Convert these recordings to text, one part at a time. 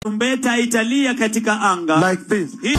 Tarumbeta italia katika anga. like this. Hii-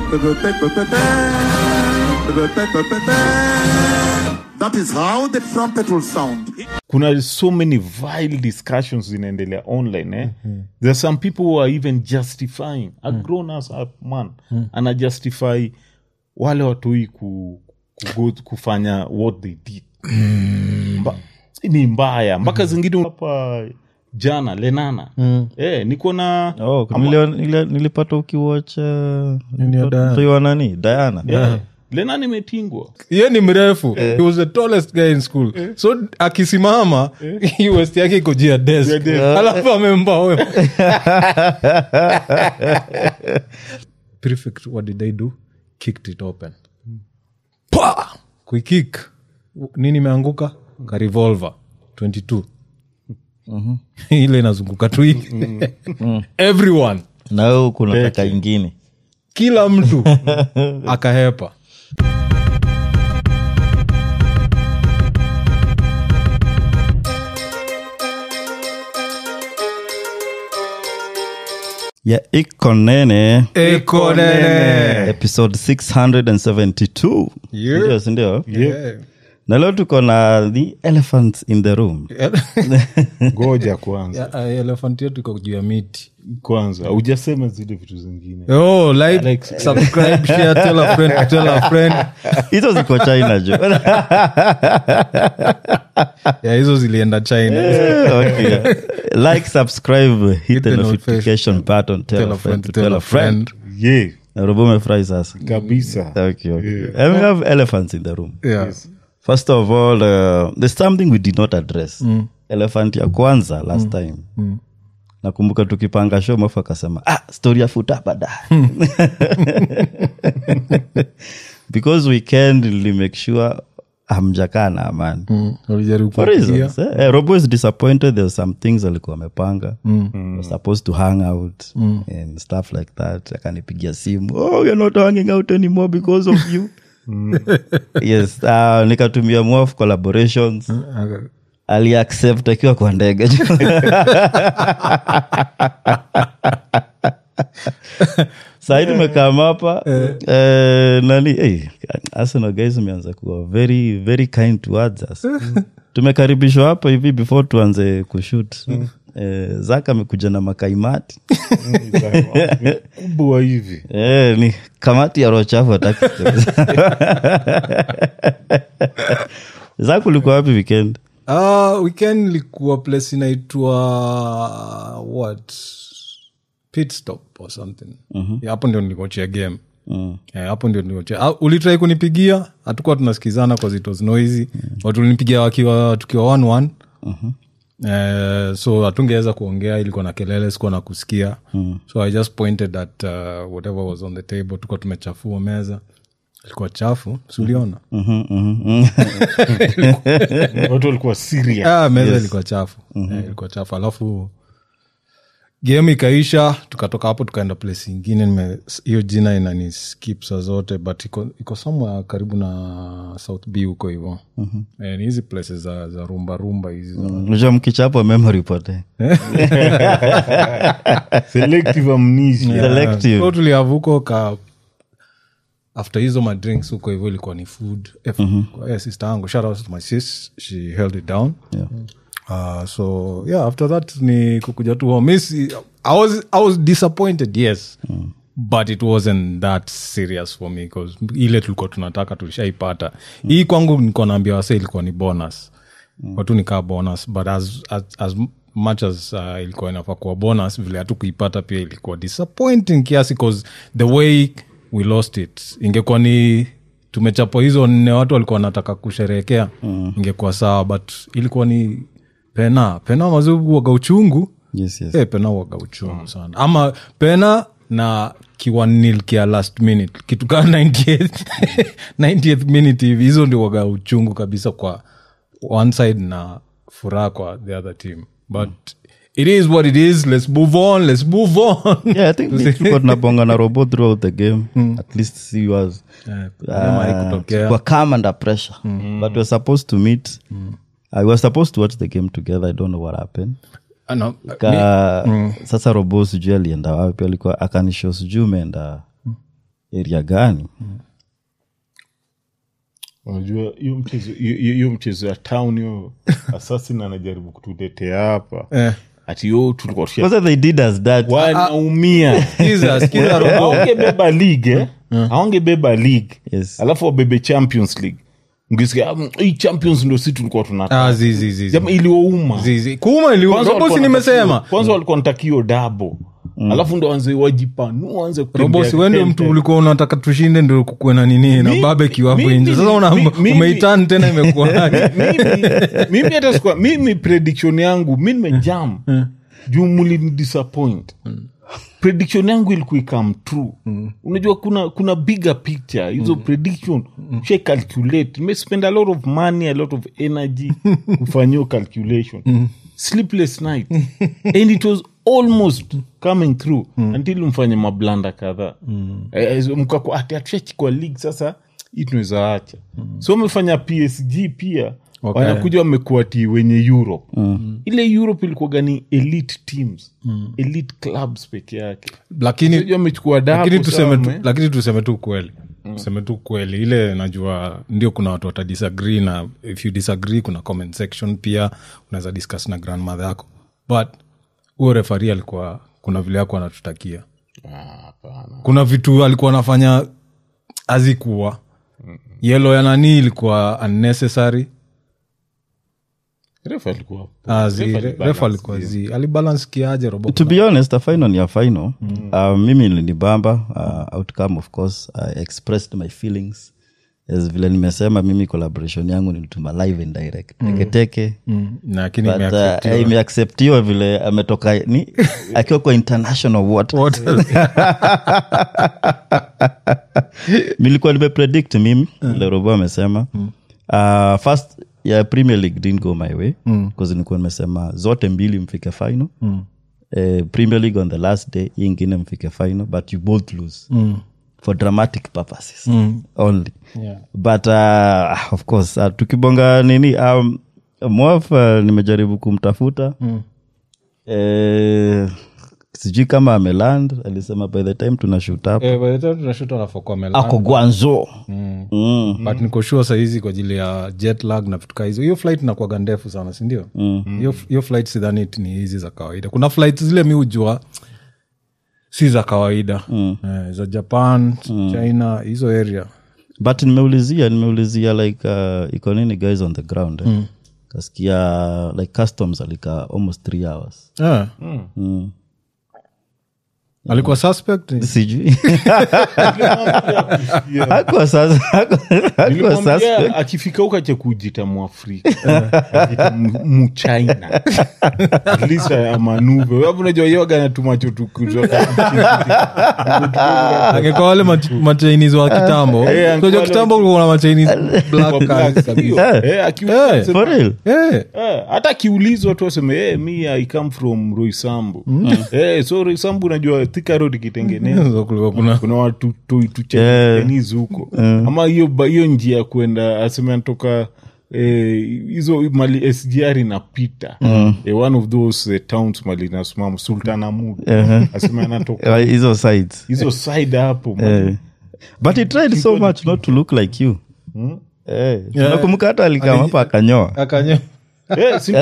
That is how the trumpet will sound. kuna so many vile discussions zinaendelea online eh? there are some people who are even justifying a grown ass up man ana justify wale watoi ku, ku, kufanya what they did Mba, ni mbaya mpaka zingine hapa jana lenana eh, niko na oh, nile, nile, nilipata ukiwatch uh, ya Diana? mtoto wa nani diana yeah. lenana imetingwa ye ni mrefu he was the tallest guy in school so akisimama hii west yake iko juu ya desk alafu amemba huyo prefect what did they do kicked it open pa kuikik nini imeanguka ka revolver 22 ile inazunguka tu hivi everyone na wewe kuna taka ingine kila mtu akahepa ya iko nene ekonene episode 672 Yeah. Ndio, si ndio na leo tuko na the elephants in the room ngoja kwanza elefant yetu iko juu ya miti kwanza ujasema zile vitu zingine oh, like, subscribe share tell a friend tell a friend hizo ziko china jo yeah, hizo zilienda china okay. like subscribe hit the the notification button tell a friend to tell a friend ye robo umefurahi sasa kabisa okay, okay. And we have elephants in the room yeah. first of all uh, there's something we did not address elephant ya kwanza last time nakumbuka tukipanga show mafu akasema ah, story ya futa baadaye because weekend li make sure hamjakaa na amani walijaribu For kuwapigia. reasons, eh? Eh, robo is disappointed there were some things alikuwa amepanga mm. supposed to hang out and stuff like that akanipigia simu oh, you're not hanging out anymore because of you yes uh, nikatumia mof collaborations Aka- aliaccept akiwa kwa ndege sahii tumekam hapa eh, nani hey, arsenal guys umeanza kuwa very very kind towards us tumekaribishwa hapa hivi before tuanze kushut eh, zaka amekuja na makaimati kubwa hivi eh, ni kamati ya rochafu ataki zaka ulikuwa wapi weekend Ah, weekend likuwa place inaitwa what pit stop or something Yeah, hapo ndio nilikochea game Eh, hapo ndio nilikochea ah, ulitrai kunipigia hatukuwa tunasikizana cause it was noisy watu ulinipigia wakiwa tukiwa one one Eh, so hatungeweza kuongea ilikuwa na kelele sikuwa na kusikia so i just pointed at uh, whatever was on the table tukuwa tumechafua meza ilikuwa chafu siuliona watu walikuwa serious ah, meza ilikuwa chafu Eh, ilikuwa chafu alafu game ikaisha tukatoka hapo tukaenda place ingine nime- hiyo jina inani skip saa zote but iko, iko somewhere karibu na south b huko hivo eh, ni hizi places za, za rumba rumba hizi za- unajua mkichapo memory pote selective amnesia selective so tuliavuko ka after hizo madrinks huko hivyo ilikuwa ni food eh, eh, sister yangu shout out to my sis she held it down Yeah. Uh, so yeah after that ni kukuja tu home Miss, I, was, i was disappointed yes but it wasn't that serious for me bcause ile tulikuwa tunataka tulishaipata hii kwangu niko naambia wase ilikuwa ni bonus watu nikaa bonus but as, as, as much as uh, ilikuwa inafaa kuwa bonus vile hatu kuipata pia ilikuwa disappointing kiasi cause the way we lost it ingekuwa ni tumechapwa hizo nne watu walikuwa wanataka kusherehekea ingekuwa sawa but ilikuwa ni pena pena mazugu waga uchungu yes, yes. Eh, pena waga uchungu sana ama pena na kiwanil kia last minute kitu kaa 98th 90th minute hivi hizo ndio waga uchungu kabisa kwa one side na furaha kwa the other team but it is what it is let's move on let's move on yeah, I think ni tulikuwa tunabonga na robo throughout the game at least she was Eh, kama haikutokea. kwa calm under pressure but we were supposed to meet I was supposed to watch the game together. I don't know what happened. Ana- ka sasa robo sijui alienda wapi alikuwa akanisho sijui umeenda area gani unajua hiyo mchezo hiyo- hiyo hiyo mchezo ya town hiyo assassin anajaribu kutuletea hapa Eh. ati yo tulikuwa tusha- kwanza they did us that wanaumia Sikiza, sikiza Robo. awangebeba league eh? awangebeba league Yes. alafu wabebe champions league ngisikia "Ah, hii champions ndo si tulikuwa tunataka Ah, zi, zi, zi, zi. Jama iliwauma Zi, zi. kuuma ili- Kwanza Robo si walikuwa nimesema wanataka- kwanza walikuwa natakio dabo alafu ndo wanze wajipanua wanze kutembea robo si wende kitente. mtu ulikuwa unataka tushinde ndo kukuwe na nini na Mi- babeki hapo mimi- nje sasa una- mi- mimi- umeitan tena imekuwaje mimi mimi hata sikuwa mimi prediction yangu mi nimejam juu mulini disappoint prediction yangu ilikuwa ikam true unajua kuna kuna bigger picture hizo prediction she calculate nimespend a lot of money a lot of energy kufanyia calculation sleepless night and it was almost coming through until mfanye mablanda kadhaa Eh, eh, mkakua ati hatushachikwa league sasa hii tunaweza acha so umefanya psg pia Okay. wanakuja wamekuwa ti wenye europe ile europe ilikuwaga ni elite teams elite clubs peke yake lakini Sijui wamechukua lakini dabu tuseme tu, sawa, lakini tuseme tu kweli tuseme tu kweli ile najua ndio kuna watu watadisagree na if you disagree kuna comment section pia unaweza discuss na grandmother yako but huyo refari alikuwa kuna vile yako anatutakia kuna vitu alikuwa anafanya azikuwa yelo ya nani ilikuwa unnecessary Refa alikuwa- Ah, zi- refa re- alibalance refa alikuwa zi alibalance kiaje robo to be honest a final ni a final uh, mimi linibamba uh, outcome of course i expressed my feelings as vile nimesema mimi collaboration yangu nilituma live and direct teketeke Mm, lakini but uh, imeacceptiwa. imeacceptiwa vile ametoka ni akiwa kwa international water What? nilikuwa nimepredict mimi vile robo amesema uh, first ya premier league didn't go my way bcause nilikuwa nimesema zote mbili mfike final Eh, premier league on the last day hii ingine mfike final but you both lose for dramatic purposes only Yeah. but uh, of course uh, tukibonga nini um, mwaf uh, nimejaribu kumtafuta eh, sijui kama ameland alisema by the time tuna shoot up Eh, by the time tunashuta anafokuwa amelala. ako gwanzo mm. but niko sure sahizi kwa ajili ya jet lag na vitu kaa hizo hiyo flight inakuaga ndefu sana sindio hiyo hiyo flight sidhani eti ni hizi za kawaida kuna flight zile mi hujua si za kawaida eh, za japan china hizo area but nimeulizia nimeulizia like uh, iko nini guys on the ground eh? kasikia like customs alikaa almost three hours eh. mm. alikuwa suspect sijui hakuwa sasa hakuwa Nilimwambia suspect akifika huko ache kujita mwafrika ajita mu- muchina At least amanuve wapo unajua yoga natumacho angekuwa wale mach- machinese wa kitambo Eh, angekuwa unajua wale kitambo kulikuwa na machinese black guys kabisa. Eh, for real Eh, Eh, hata akiulizwa tu aseme hey, mi i come from roisambu Eh, so roisambu unajua thika road ikitengenezwa so kulikuwa kuna kuna watu Yeah. tuchenizi huko ama hiyo ba- hiyo njia ya kwenda aseme anatoka eh, hizo mali sgr inapita eh, one of those eh, towns mali inasimama sultanamud aseme anatoka Eh, hizo sides hizo side hapo man. Eh. but he tried so much not to look like you Eh, tunakumbuka hata alikama hapa akanyoa akanya Eh, si-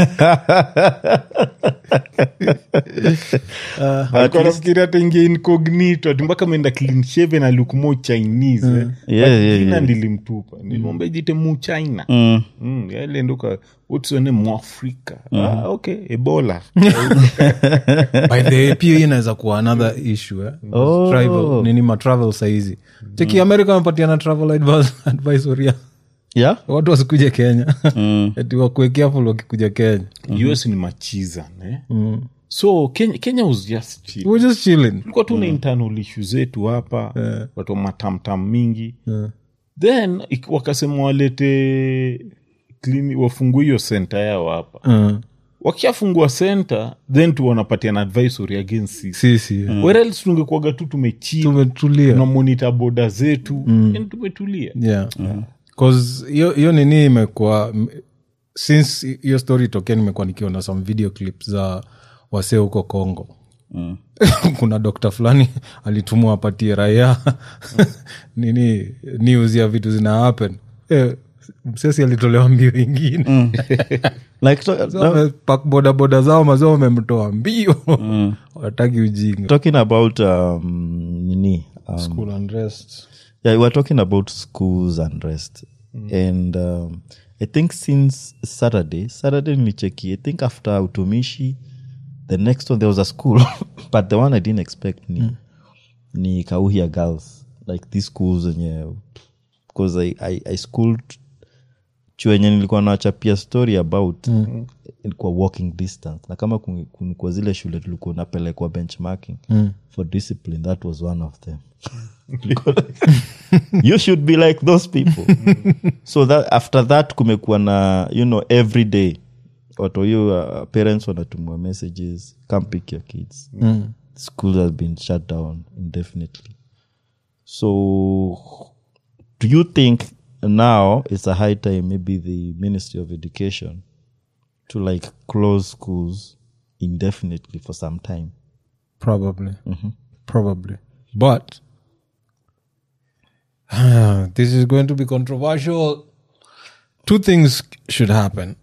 alikuwa nafikiri hata ingia incognito ati mpaka ameenda clean shaven na look more chinese eh. Yeah, But yeah, jina yeah. nilimtupa nilimwambia jite mu china Mm. Mm, yale ndoka utsone mwafrika ah, okay ebola by the way, pia hii inaweza kuwa another issue eh? Oh. travel, nini matravel saizi cheki america amepatiana travel advice- advisory ya yeah watu wasikuja kenya ati wakuwe careful wakikuja kenya us ni machiza ne so kenya, kenya was just chill We're just chilling tulikuwa tu na internal issue zetu hapa watu wa matamtam mingi then ik- wakasema walete klini wafungue hiyo senta yao hapa Uh, wakishafungua senta then tu wanapatiana advisory against sisi sisi where else tungekuaga tu tumechia tumetulia tuna monita boda zetu yani tumetulia yeah. 'Cause hiyo hiyo nini imekuwa m- since hiyo story itokea nimekuwa nikiona some video clips za wasee huko congo mm. kuna dokta fulani alitumwa apatie raia nini news ya vitu zina happen eh, msesi alitolewa mbio ingine like to, So, wamepack bodaboda zao mazao wamemtoa mbio wataki ujinga talking about um, nini um, School unrest. yeah, we're talking about schools and rest and um, i think since saturday saturday nicheki i think after utumishi the next one there was a school but the one i didn't expect ni, ni kauhia girls like these schools zenye because I, I, i schooled chuo yenye nilikuwa nachapia story about mm. ilikuwa walking distance na kama kun- kun- kwa zile shule tulikuwa napelekwa benchmarking mm. for discipline that was one of them you should be like those people so that after that kumekuwa na you know every day watu hiyo uh, parents wanatumwa messages come pick your kids mm. school has been shut down indefinitely so do you think now it's a high time maybe the ministry of education to like close schools indefinitely for some time Probably. Probably. But this is going to be controversial. Two things should happen.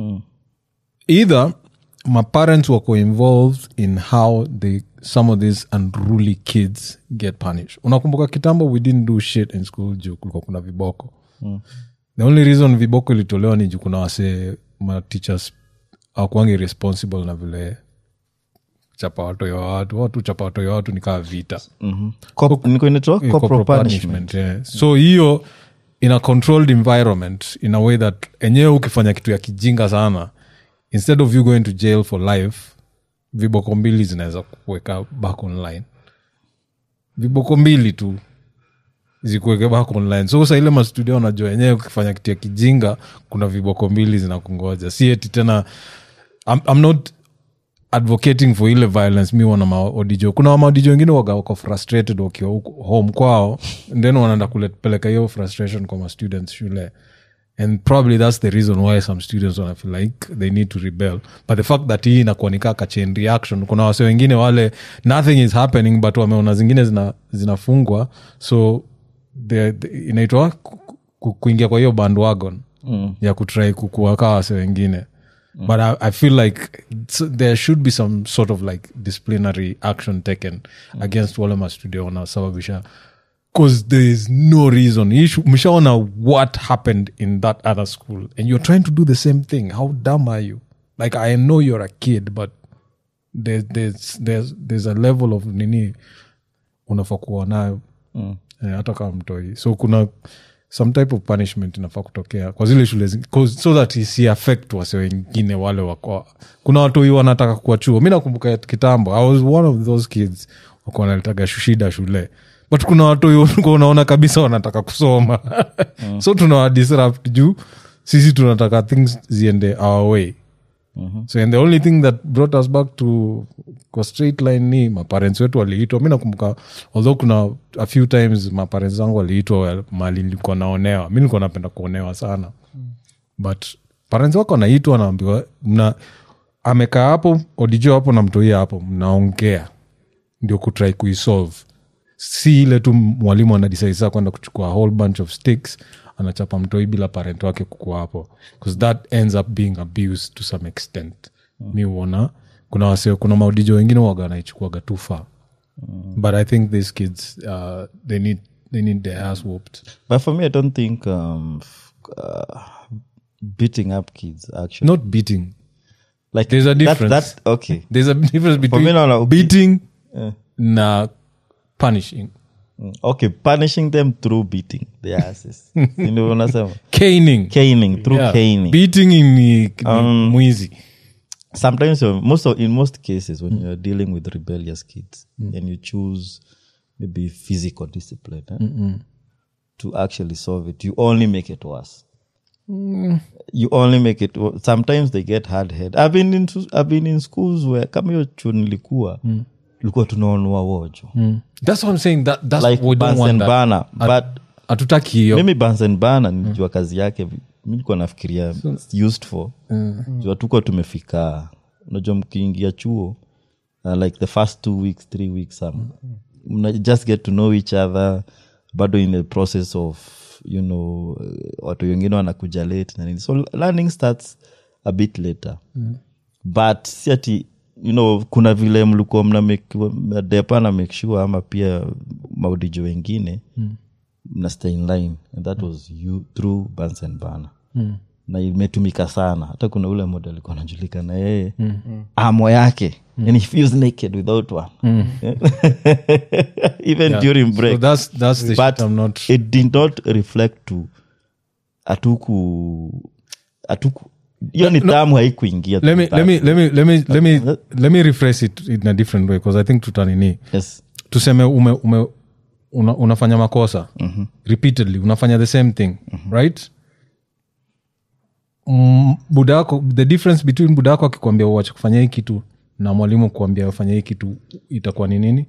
Either my parents were involved in how they some of these unruly kids get punished. Unakumbuka kitambo we didn't do shit in school juu kulikuwa kuna viboko. The only reason viboko ilitolewa ni juu kuna wase ma teachers akuangi responsible na vile chapa watoyo wa watu watu chapa watoyo wa watu nikaa vita Cop- niko inaitwa Eh, corporal corporal punishment. punishment, yeah. so hiyo in a controlled environment in a way that enyewe ukifanya kitu ya kijinga sana instead of you going to jail for life viboko mbili zinaweza kuweka back online viboko mbili tu zikuweke back online so sa ile mastudio wanajua enyewe ukifanya kitu ya kijinga kuna viboko mbili zinakungoja si eti tena I'm, I'm not advocating for ile violence mi wana maodijo kuna maodijo wengine waga wako frustrated wakiwa huko home kwao then wanaenda kupeleka hiyo frustration kwa mastudents shule and probably that's the reason why some students wana feel like they need to rebel but the fact that hii inakuwa nikaa ka chain reaction kuna wase wengine wale nothing is happening but wameona zingine zina, zinafungwa so the, the, inaitwa ku- ku- kuingia kwa hiyo bandwagon mm. ya kutrai kukuwaka wase wengine mm. but I, i feel like it's- there should be some sort of like disciplinary action taken mm. against wale mastudio wanasababisha because there is no reason You should- mshaona what happened in that other school and you're trying to do the same thing how dumb are you like i know you're a kid but there, there's, there's, there's a level of nini unafaa kuwa nayo mm. eh, hata kama mtoi so kuna some type of punishment inafaa kutokea kwa zile shule zi- 'cause- so that isi affect wase wengine wale wako kuna watoi wanataka kuwa chuo mi nakumbuka kitambo i was one of those kids wako wanalitaga shida shule but kuna watoi walikuwa unaona kabisa wanataka kusoma so tunawadisrupt juu sisi tunataka things ziende our way so and the only thing that brought us back to kwa straight line ni maparents wetu waliitwa mi nakumbuka although kuna a few times maparents zangu waliitwa mali nilikuwa naonewa mi nilikuwa napenda kuonewa sana but parents wako wanaitwa naambiwa mna amekaa hapo odijo hapo na mtoia hapo mnaongea ndio kutrai kuisolve si ile tu mwalimu anadisaisa kwenda kuchukua a whole bunch of sticks anachapa mtoi bila parent wake kukua hapo bcause that ends up being abused to some extent mi uona kuna wase kuna maudijo wengine waga wanaichukuaga too far but i think these kids uh, they need they need their ass whooped But for me, I don't think um, f- uh, beating up kids actually. not beating like there's a that- difference. That, okay. there's a difference between me, no, no, beating na punishing Mm, Okay, punishing them through beating their asses. You know what I'm caning Caning through Yeah. caning. beating ni, ni mwizi Sometimes, you're- most of, in most cases, when you're dealing with rebellious kids and you choose maybe physical discipline eh, to actually solve it, you only make it worse. You only make it. wo- Sometimes they get hard head. I've been in I've been in schools where kama hiyo chuo nilikuwa tulikuwa tunaonua wojo that's what i'm saying that that's like we don't Bunsen want that Burner. but hatutaki hiyo mimi Bunsen Burner nilijua kazi yake vi- mi likuwa nafikiria it's used for juu hatukuwa tumefika unajua mkiingia chuo uh, like the first two weeks three weeks um, mna just get to know each other bado in the process of you know uh, watu wengine wanakuja late na nini so learning starts a bit later but si ati you know kuna vile mlikuwa mna make- mnadepa na make sure ama pia maudijo wengine mm. mna stay in line and that was you through Bunsen Bana mm. na imetumika sana hata kuna ule model alikuwa anajulikana yeye mm. amo yake mm. and he feels naked without one even during break so that's that's the but shit I'm not it did not reflect to atuku atuku hiyo ni tamu haikuingia let me to let me that. let me let me let me let me rephrase it in a different way because i think tutanini yes tuseme ume, ume una, unafanya makosa mm-hmm. repeatedly unafanya the same thing mm-hmm. right mm, budako the difference between budako akikwambia uache kufanya hii kitu na mwalimu kuambia ufanya hii kitu itakuwa ni nini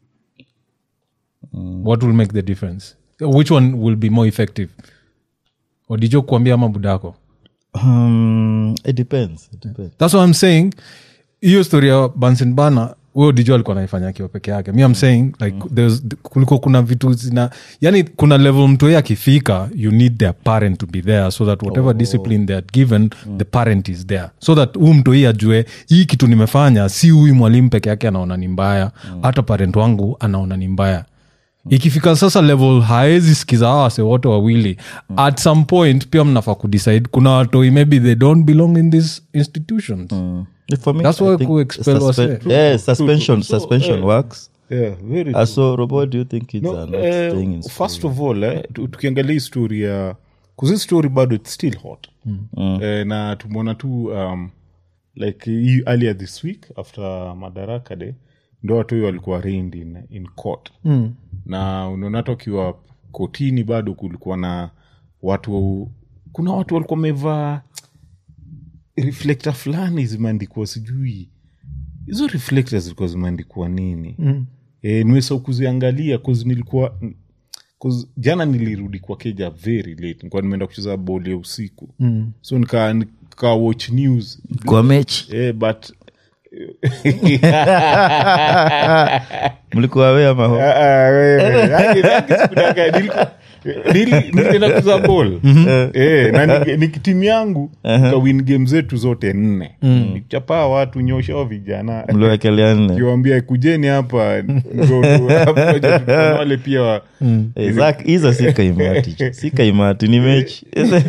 mm. what will make the difference which one will be more effective odijo kuambia ama budako um, it depends it depends thats what i'm saying hiyo story ya bansen bana huyo dijo alikuwa naifanya akiwa peke yake mi am saying like there's, kuliko kuna vitu zina yani kuna level mtu yeye akifika you need their parent to be there so that whatever discipline they are given the parent is there so that huu mtu hii ajue hii kitu nimefanya si huyu mwalimu peke yake anaona ni mbaya hata parent wangu anaona ni mbaya ikifika sasa level haezi sikiza hawa wase wote wawili at some point pia mnafaa kudecide kuna watoi maybe they don't belong in these institutions For me, That's I why think ku-expel suspe- wase. yeah, suspension suspension works yeah, very uh, so robo do you think it's No, uh, not eh, staying in school? first of all eh, tu- tukiangalia hii story ya kuzi story bado its still hot eh, na tumeona tu um, like hii earlier this week after madaraka day ndo watu hiyo walikuwa arraigned in, in court mm. na unaona hata ukiwa kotini bado kulikuwa na watu kuna watu walikuwa wamevaa reflector fulani zimeandikwa sijui hizo reflectors zilikuwa zimeandikwa nini mm. e, nimesau kuziangalia cause nilikuwa cause jana nilirudi kwa keja very late nilikuwa nimeenda kucheza boli ya usiku mm. so nika, nika watch news kwa mechi eh, but mlikuwa we ama ho- Ah, ah, wewe. Yaani, yaani sikudanganya, niliku- nili- nilienda kuza ball Eh, na ni- ni timu yangu kawin game zetu zote nne nikichapaa watu nyoshao vijana mliwekelea nne kiwambia kujeni hapa ndo tu- hapa tu- kuna wale pia wa- Eh, Zach, hizo si kaimati si kaimati ni mechi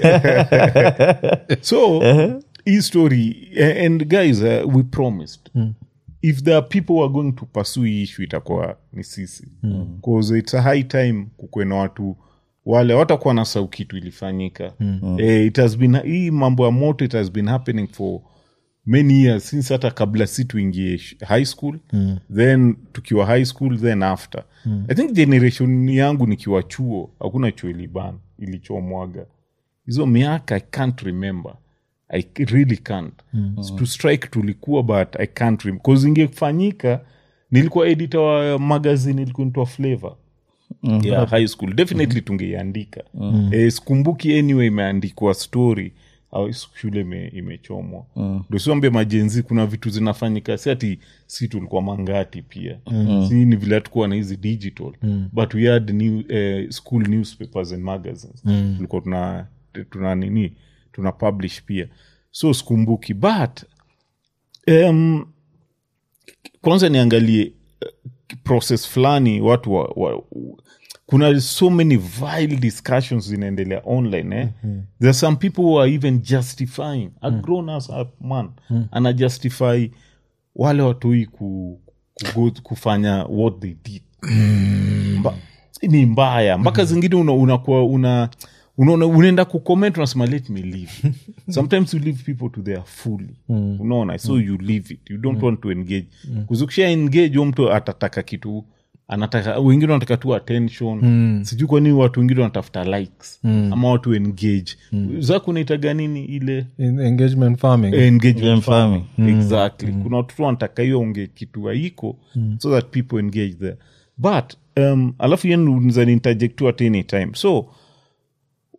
so hii story a- and guys uh, we promised if there are people who are going to pursue hii issue itakuwa ni sisi bcause it's a high time kukwe na watu wale watakuwa na sau kitu ilifanyika eh, it has been hii mambo ya moto it has been happening for many years since hata kabla si tuingie sh- high school then tukiwa high school then after i think generation yangu nikiwa chuo hakuna chuo iliban ilichomwaga hizo miaka i can't remember i really can't to strike tulikuwa but i can't rem- cause ingefanyika nilikuwa editor wa magazine ilikuwa nitwa flavor yeah, high school definitely tungeiandika eh, sikumbuki anyway imeandikwa story au shule ime, imechomwa ndo siwambia majenzi kuna vitu zinafanyika si ati si tulikuwa mangati pia si ni vile hatukuwa na hizi digital but we had new, eh, school newspapers and magazines tulikuwa tuna, tuna nini tuna publish pia so sikumbuki but um, kwanza niangalie eh, process fulani watu wa, wa, kuna so many vile discussions zinaendelea online eh? mm-hmm. there are some people who are even justifying a grown ass up man ana justify wale watoi ku, ku, kufanya what they did Mba, ni mbaya mpaka zingine una- unakuwa una unaona unaenda kucomment unasema let me leave sometimes you leave people to their fully unaona so you leave it you don't want to engage kuzukisha engage huyo mtu atataka kitu anataka wengine wanataka tu attention sijui kwa nini watu wengine wanatafuta likes ama watu engage zako unaitaga nini ile in engagement farming engagement Game farming. farming. exactly kuna watoto wanataka hiyo onge kitu haiko so that people engage there but um, alafu yenu interject tu at any time so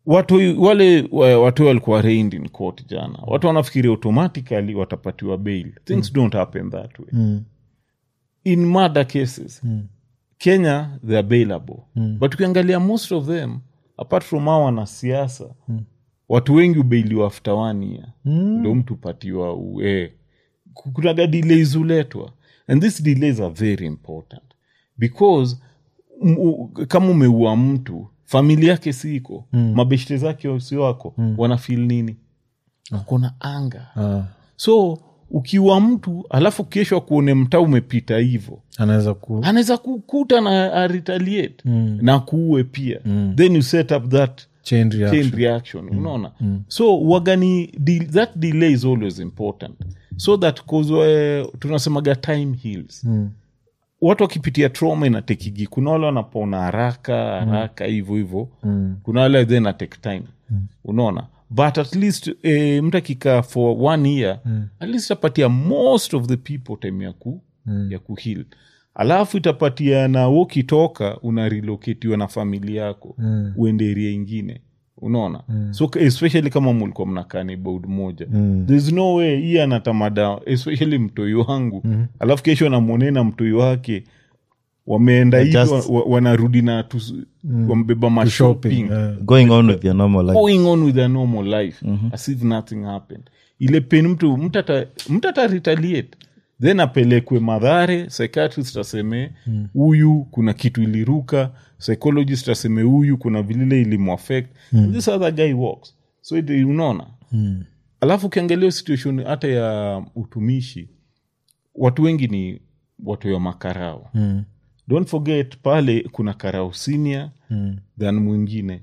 watu wale wa- watu walikuwa reigned in court jana watu wanafikiria automatically watapatiwa bail things don't happen that way in murder cases kenya they are bailable but ukiangalia most of them apart from hao wanasiasa watu wengi ubeiliwa after one year ndo mtu patiwa ue kunaga delays huletwa and these delays are very important because m- u- kama umeua mtu familia yake siko mm. mabeshte zake si wako mm. wanafil nini wakona anga Ah, so ukiwa mtu alafu kesho akuone mtaa umepita hivo anaweza ku anaweza kukuta na aretaliate mm. na kuue pia mm. then you set up that chain reaction. chain reaction unaona so wagani de- that delay is always important so that cause uh, tunasemaga time heals watu wakipitia trauma inatekigi kuna wale wanapona haraka haraka hivyo hivyo kuna wale then atake time unaona but at least eh, mtu akikaa for one year at least itapatia most of the people time ya ku ya kuheal alafu itapatia na ukitoka una relocatiwa na familia yako mm. uende eria ingine unaona mm. so especially kama mulikuwa mnakaa neighborhood moja mm. thereis no way hii anatamada especially mtoi wangu mm. alafu kesho namwonee na mtoi wake wameenda hivi just- wa, wa, wanarudi na tu, wambeba mashopping shopping eh. going on with your normal life going on with their normal life as if nothing happened ile pen mtu mtu ata- mtu ata retaliate then apelekwe madhare psychiatrist aseme huyu kuna kitu iliruka psychologist aseme huyu kuna vilile ilimuaffect And this other guy walks so it, unaona alafu ukiangalia hiyo situation hata ya utumishi watu wengi ni watu ya makarao mm. don't forget pale kuna karao senior mm. than mwingine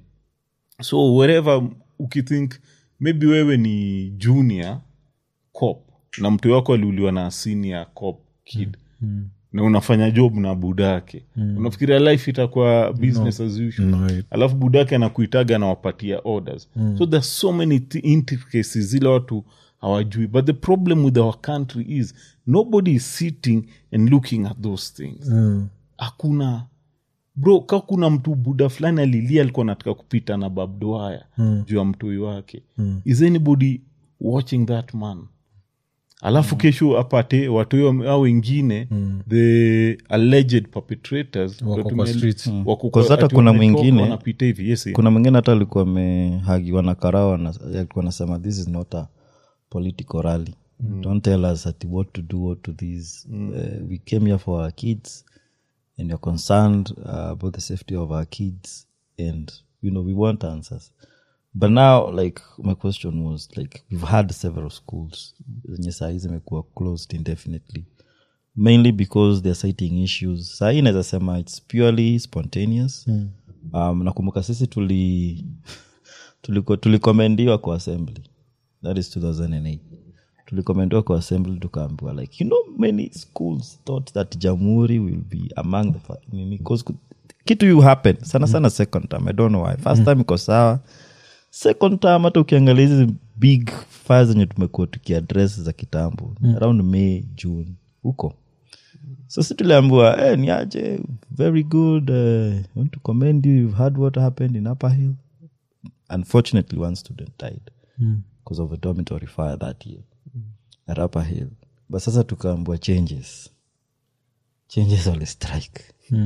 so wherever ukithink maybe wewe ni junior cop na mtu wako aliuliwa na senior cop kid mm. na unafanya job na budake mm. unafikiria life itakuwa business no. as usual No, it- alafu budake anakuitaga anawapatia orders mm. so there's so many th- intricacies zile watu hawajui but the problem with our country is nobody is sitting and looking at those things Mm. hakuna bro ka kuna mtu buda fulani alilia alikuwa nataka kupita na babdoaya mm. juu ya mtoi wake mm. is anybody watching that man alafu mm. kesho apate watoi au wengine mm. the alleged perpetrators Wako ndo kwa tume- streets. wako kwa- Because hata ati kuna wametoka, mwingine- wanapita hivi yes eh. kuna mwingine hata alikuwa amehagiwa na karao na- alikuwa anasema this is not a political rally don't tell us ati what to do what to this uh, we came here for our kids and you're concerned uh, about the safety of our kids and you know we want answers but now like my question was like we've had several schools zenye sahii zimekuwa closed indefinitely mainly because they're citing issues sahii naweza sema it's purely spontaneous mm. um, nakumbuka sisi tuli tuliko- tulikomendiwa kwa assembly that is 2008 tulikomendiwa kwa assembly tukaambiwa like you know many schools thought that jamhuri will be among the fa- nini, 'cause ku- kitu you happen sana sana second time i don't know why first time iko sawa second time hata ukiangalia hizi big fire zenye tumekuwa tukiadress za kitambo around may june huko so si tuliambiwa eh, ni aje very good uh, want to commend you you've heard what happened in upper hill unfortunately one student died because of a dormitory fire that year at upper hill but sasa tukaambua changes changes wali strike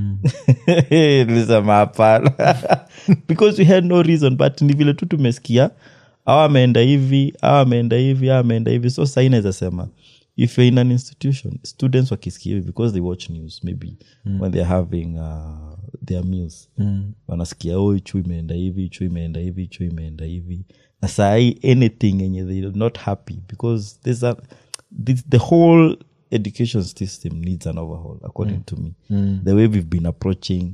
nilisema hapana because we had no reason but ni vile tu tumesikia awa ameenda hivi awa ameenda hivi awa ameenda hivi so sai naweza sema if you're in an institution students wakisikia hivi because they watch news maybe mm. when they're having uh, their meals mm. wanasikia oh chu imeenda hivi chu imeenda hivi chu imeenda hivi na sahii anything yenye they're not happy because there's a this, the whole education system needs an overhaul according to me the way we've been approaching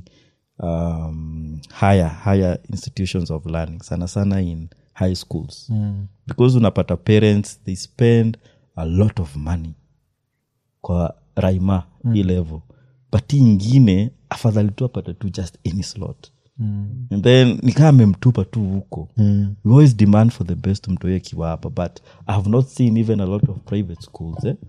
um, higher higher institutions of learning sana sana in high schools because unapata parents they spend a lot of money kwa raima mm. hii level but hii ingine afadhali tu apate tu just any slot mm. and then nikaa amemtupa tu huko mm. we always demand for the best mtoe akiwa hapa but i have not seen even a lot of private schools eh?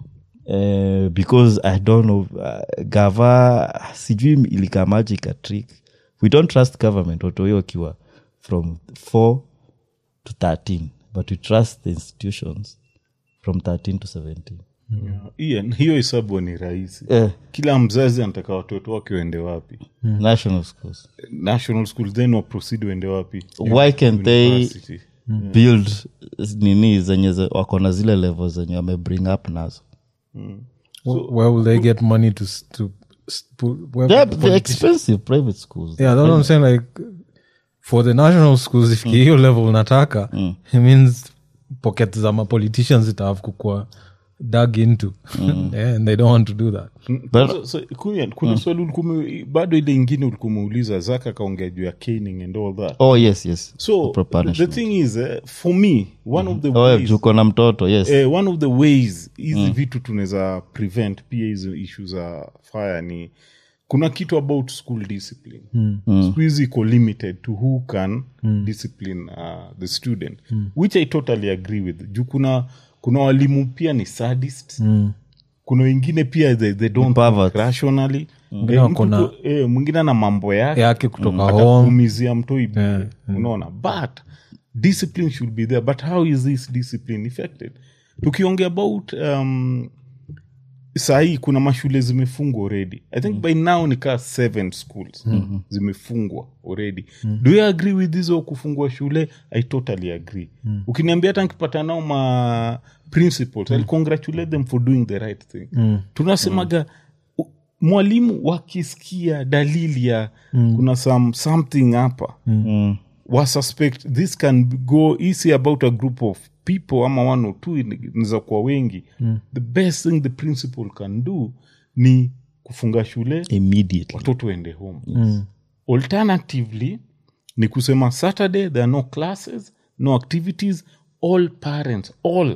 Uh, because i don't know uh, gava sijui ilikamaji ikatrick we don't trust government watoyo wakiwa from 4 to 13 but we trust the institutions from 13 to 17 Ian, hiyo hesabu ni rahisi eh, kila mzazi anataka watoto wake waende wapi national schools national school then waproceed waende wapi why can't they University. build nini zenye ze- wako na zile level zenye wame bring up nazo Wh- where will they get money to s- to s- put- where they're, will the they're politicians- expensive private schools yeah that's what i'm saying like for the national schools if hiyo level nataka it means pocket za mapoliticians itahave kukua dug into yeah, and they don't want to do that But- So- so, kuna, kuna swali ulikuwa ume- bado ile ingine ulikuwa umeuliza zaka kaongea juu ya caning and all that oh yes yes so Proper the punishment. thing is uh, for me one of the oh, ways, juko na mtoto yes eh, one of the ways hizi vitu tunaweza prevent pia hizo issue za fire ni kuna kitu about school discipline siku hizi iko limited to who can discipline uh, the student which i totally agree with juu kuna kuna walimu pia ni sadist kuna wengine pia they, they don't Perverts. think rationally Mwingine Eh, wako mtu na- ku- eh, mwingine ana mambo yake yake kutoka home atakuumizia mtoi bure unaona but discipline should be there but how is this discipline effected tukiongea about um, sahii kuna mashule zimefungwa already i think by now ni kaa seven schools zimefungwa already do you agree with hizo kufungua shule i totally agree ukiniambia hata nkipata nao ma principles I'll congratulate them for doing the right thing tunasemaga u- mwalimu wakisikia dalili ya kuna some, something hapa wasuspect this can go easy about a group of people ama one or two inaweza kuwa wengi the best thing the principal can do ni kufunga shule immediately watoto waende home alternatively ni kusema saturday there are no classes no activities all parents all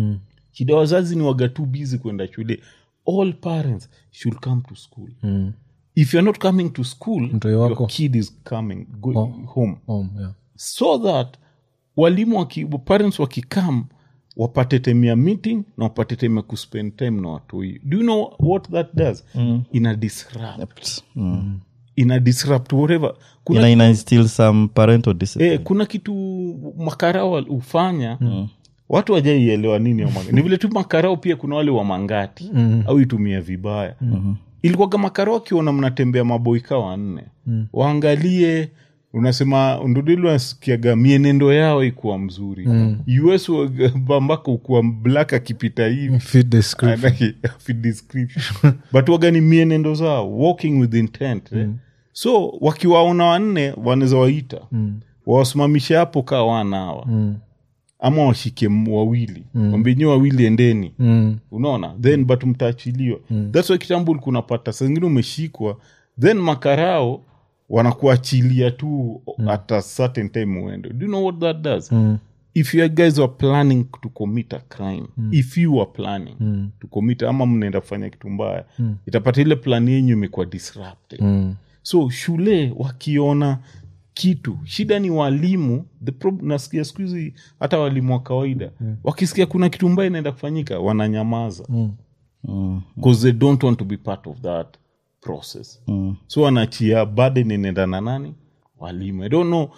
shida wazazi ni waga too busy kwenda shule all parents should come to school if you're not coming to school Mtoi your wako. kid is coming going home home yeah. so that walimu waki, parents wakikam wapate time ya meeting na wapate time ya kuspend time na watoi do you know what that does mm. ina disrupt mm. ina disrupt whatever kuna, ina, ina instill some parental discipline eh, kuna kitu makarao hufanya mm. watu wajaielewa nini ya manga- ni vile tu makarao pia kuna wale wa mangati mm. au itumia vibaya mm-hmm. ilikuwaga makarao akiona mnatembea maboika wanne mm. waangalie unasema ndudilwasikiaga mienendo yao ikuwa mzuri mm. us bambaka ukuwa black akipita hivi fit description Anaki- fit description but wagani mienendo zao walking with intent eh? so wakiwaona wanne wanaweza waita mm. wawasimamishe hapo kaa wanawa mm. ama washike m- wawili mm. wambenye wawili endeni mm. unaona then but mtaachiliwa mm. thats why kitambo ulikuwa unapata saa zingine umeshikwa then makarao wanakuachilia tu mm. at a certain time uende do you know what that does mm if you guys were planning to commit a crime mm. if you were planning mm. to commit ama mnaenda kufanya kitu mbaya mm. itapata ile plan yenyu imekuwa disrupted Mm. so shule wakiona kitu shida ni walimu the prob- nasikia siku hizi hata walimu wa kawaida mm. wakisikia kuna kitu mbaya inaenda kufanyika wananyamaza Mm. because they don't want to be part of that process Mm. so wanachia burden inaenda na nani walimu i don't know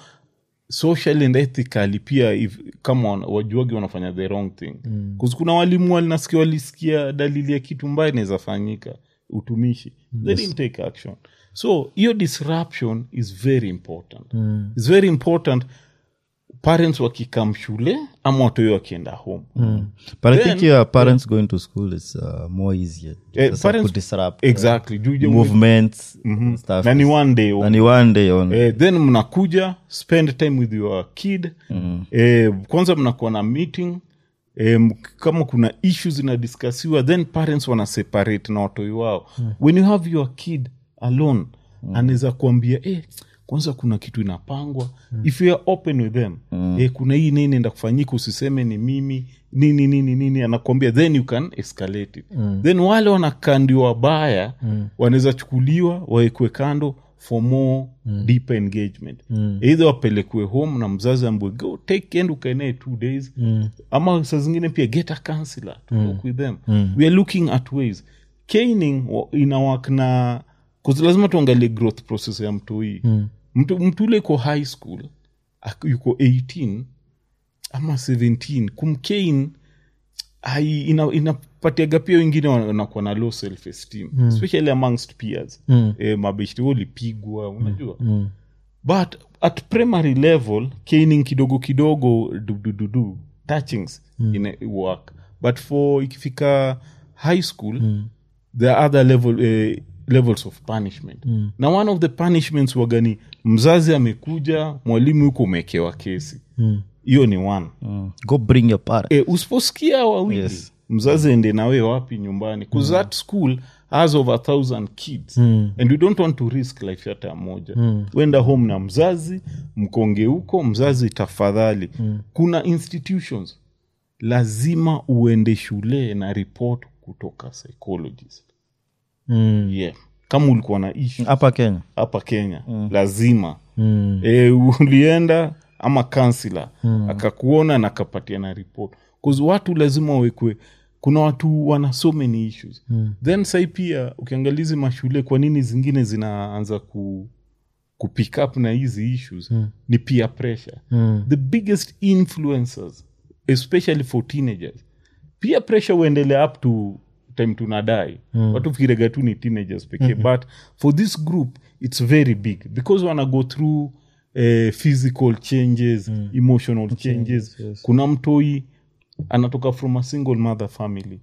social and ethically pia if, kama wana- wajuagi wanafanya the wrong thing mm. kuna walimu walinasikia walisikia dalili ya kitu mbaya inaweza fanyika utumishi they didn't take action so hiyo disruption is very important mm. its very important parents wakikam shule ama watoyo wakienda home mm. but i Then- think your parents going to school is uh, more easier Eh, Sasa parents- kudisrupt, exactly Juu je- uh, movements and stuff na ni one day na ni one day only eh, then mnakuja spend time with your kid mm. eh, kwanza mnakuwa na meeting eh, m- kama kuna issues zinadiskasiwa then parents wana separate na watoi wao mm. when you have your kid alone mm. anaweza kuambia eh, kwanza kuna kitu inapangwa mm. if you are open with them mm. eh, kuna hii nini enda kufanyika usiseme ni mimi nini nini nini anakuambia then you can escalate it mm. then wale wanakandiwa wabaya mm. wanaweza chukuliwa wawekwe kando for more mm. deeper engagement mm. either wapelekwe home na mzazi ambwe go take end ukaenee two days mm. ama saa zingine pia get a counselor to mm. talk with them mm. we are looking at ways caning wa- ina work na 'cause lazima tuangalie growth process ya mtu hii mm. mtu, mtu ule iko high school ak- yuko 18 ama 17 kumkein ai- ina- inapatiaga pia wengine wana- wanakuwa na low self esteem especially amongst peers mm. e, mabeshti wewe ulipigwa unajua mm. but at primary level caning kidogo kidogo dudududu touchings mm. ina work but for ikifika high school mm. there are other level, eh, levels of punishment mm. na one of the punishments wagani mzazi amekuja mwalimu yuko umekewa kesi hiyo ni one Mm. go bring your parent e, usiposikia wawili Yes. mzazi ende nawe wapi nyumbani bcause that school has over a thousand kids and we don't want to risk life hata ya moja wenda home na mzazi mkonge huko mzazi tafadhali kuna institutions lazima uende shule na report kutoka psychologist yeah. kama ulikuwa na issue hapa kenya hapa kenya mm. lazima mm. e, ulienda ama kansila mm. akakuona na akapatia na report bcause watu lazima wawekwe kuna watu wana so many issues mm. then sai pia ukiangalizi mashule kwa nini zingine zinaanza ku kupick up na hizi issues mm. ni peer pressure mm. the biggest influencers especially for teenagers peer pressure huendelea up to time tunadai mm. watu fikirega tu ni teenagers pekee mm-hmm. but for this group it's very big because wana go through eh, physical changes mm. emotional changes yes. kuna mtoi anatoka from a single mother family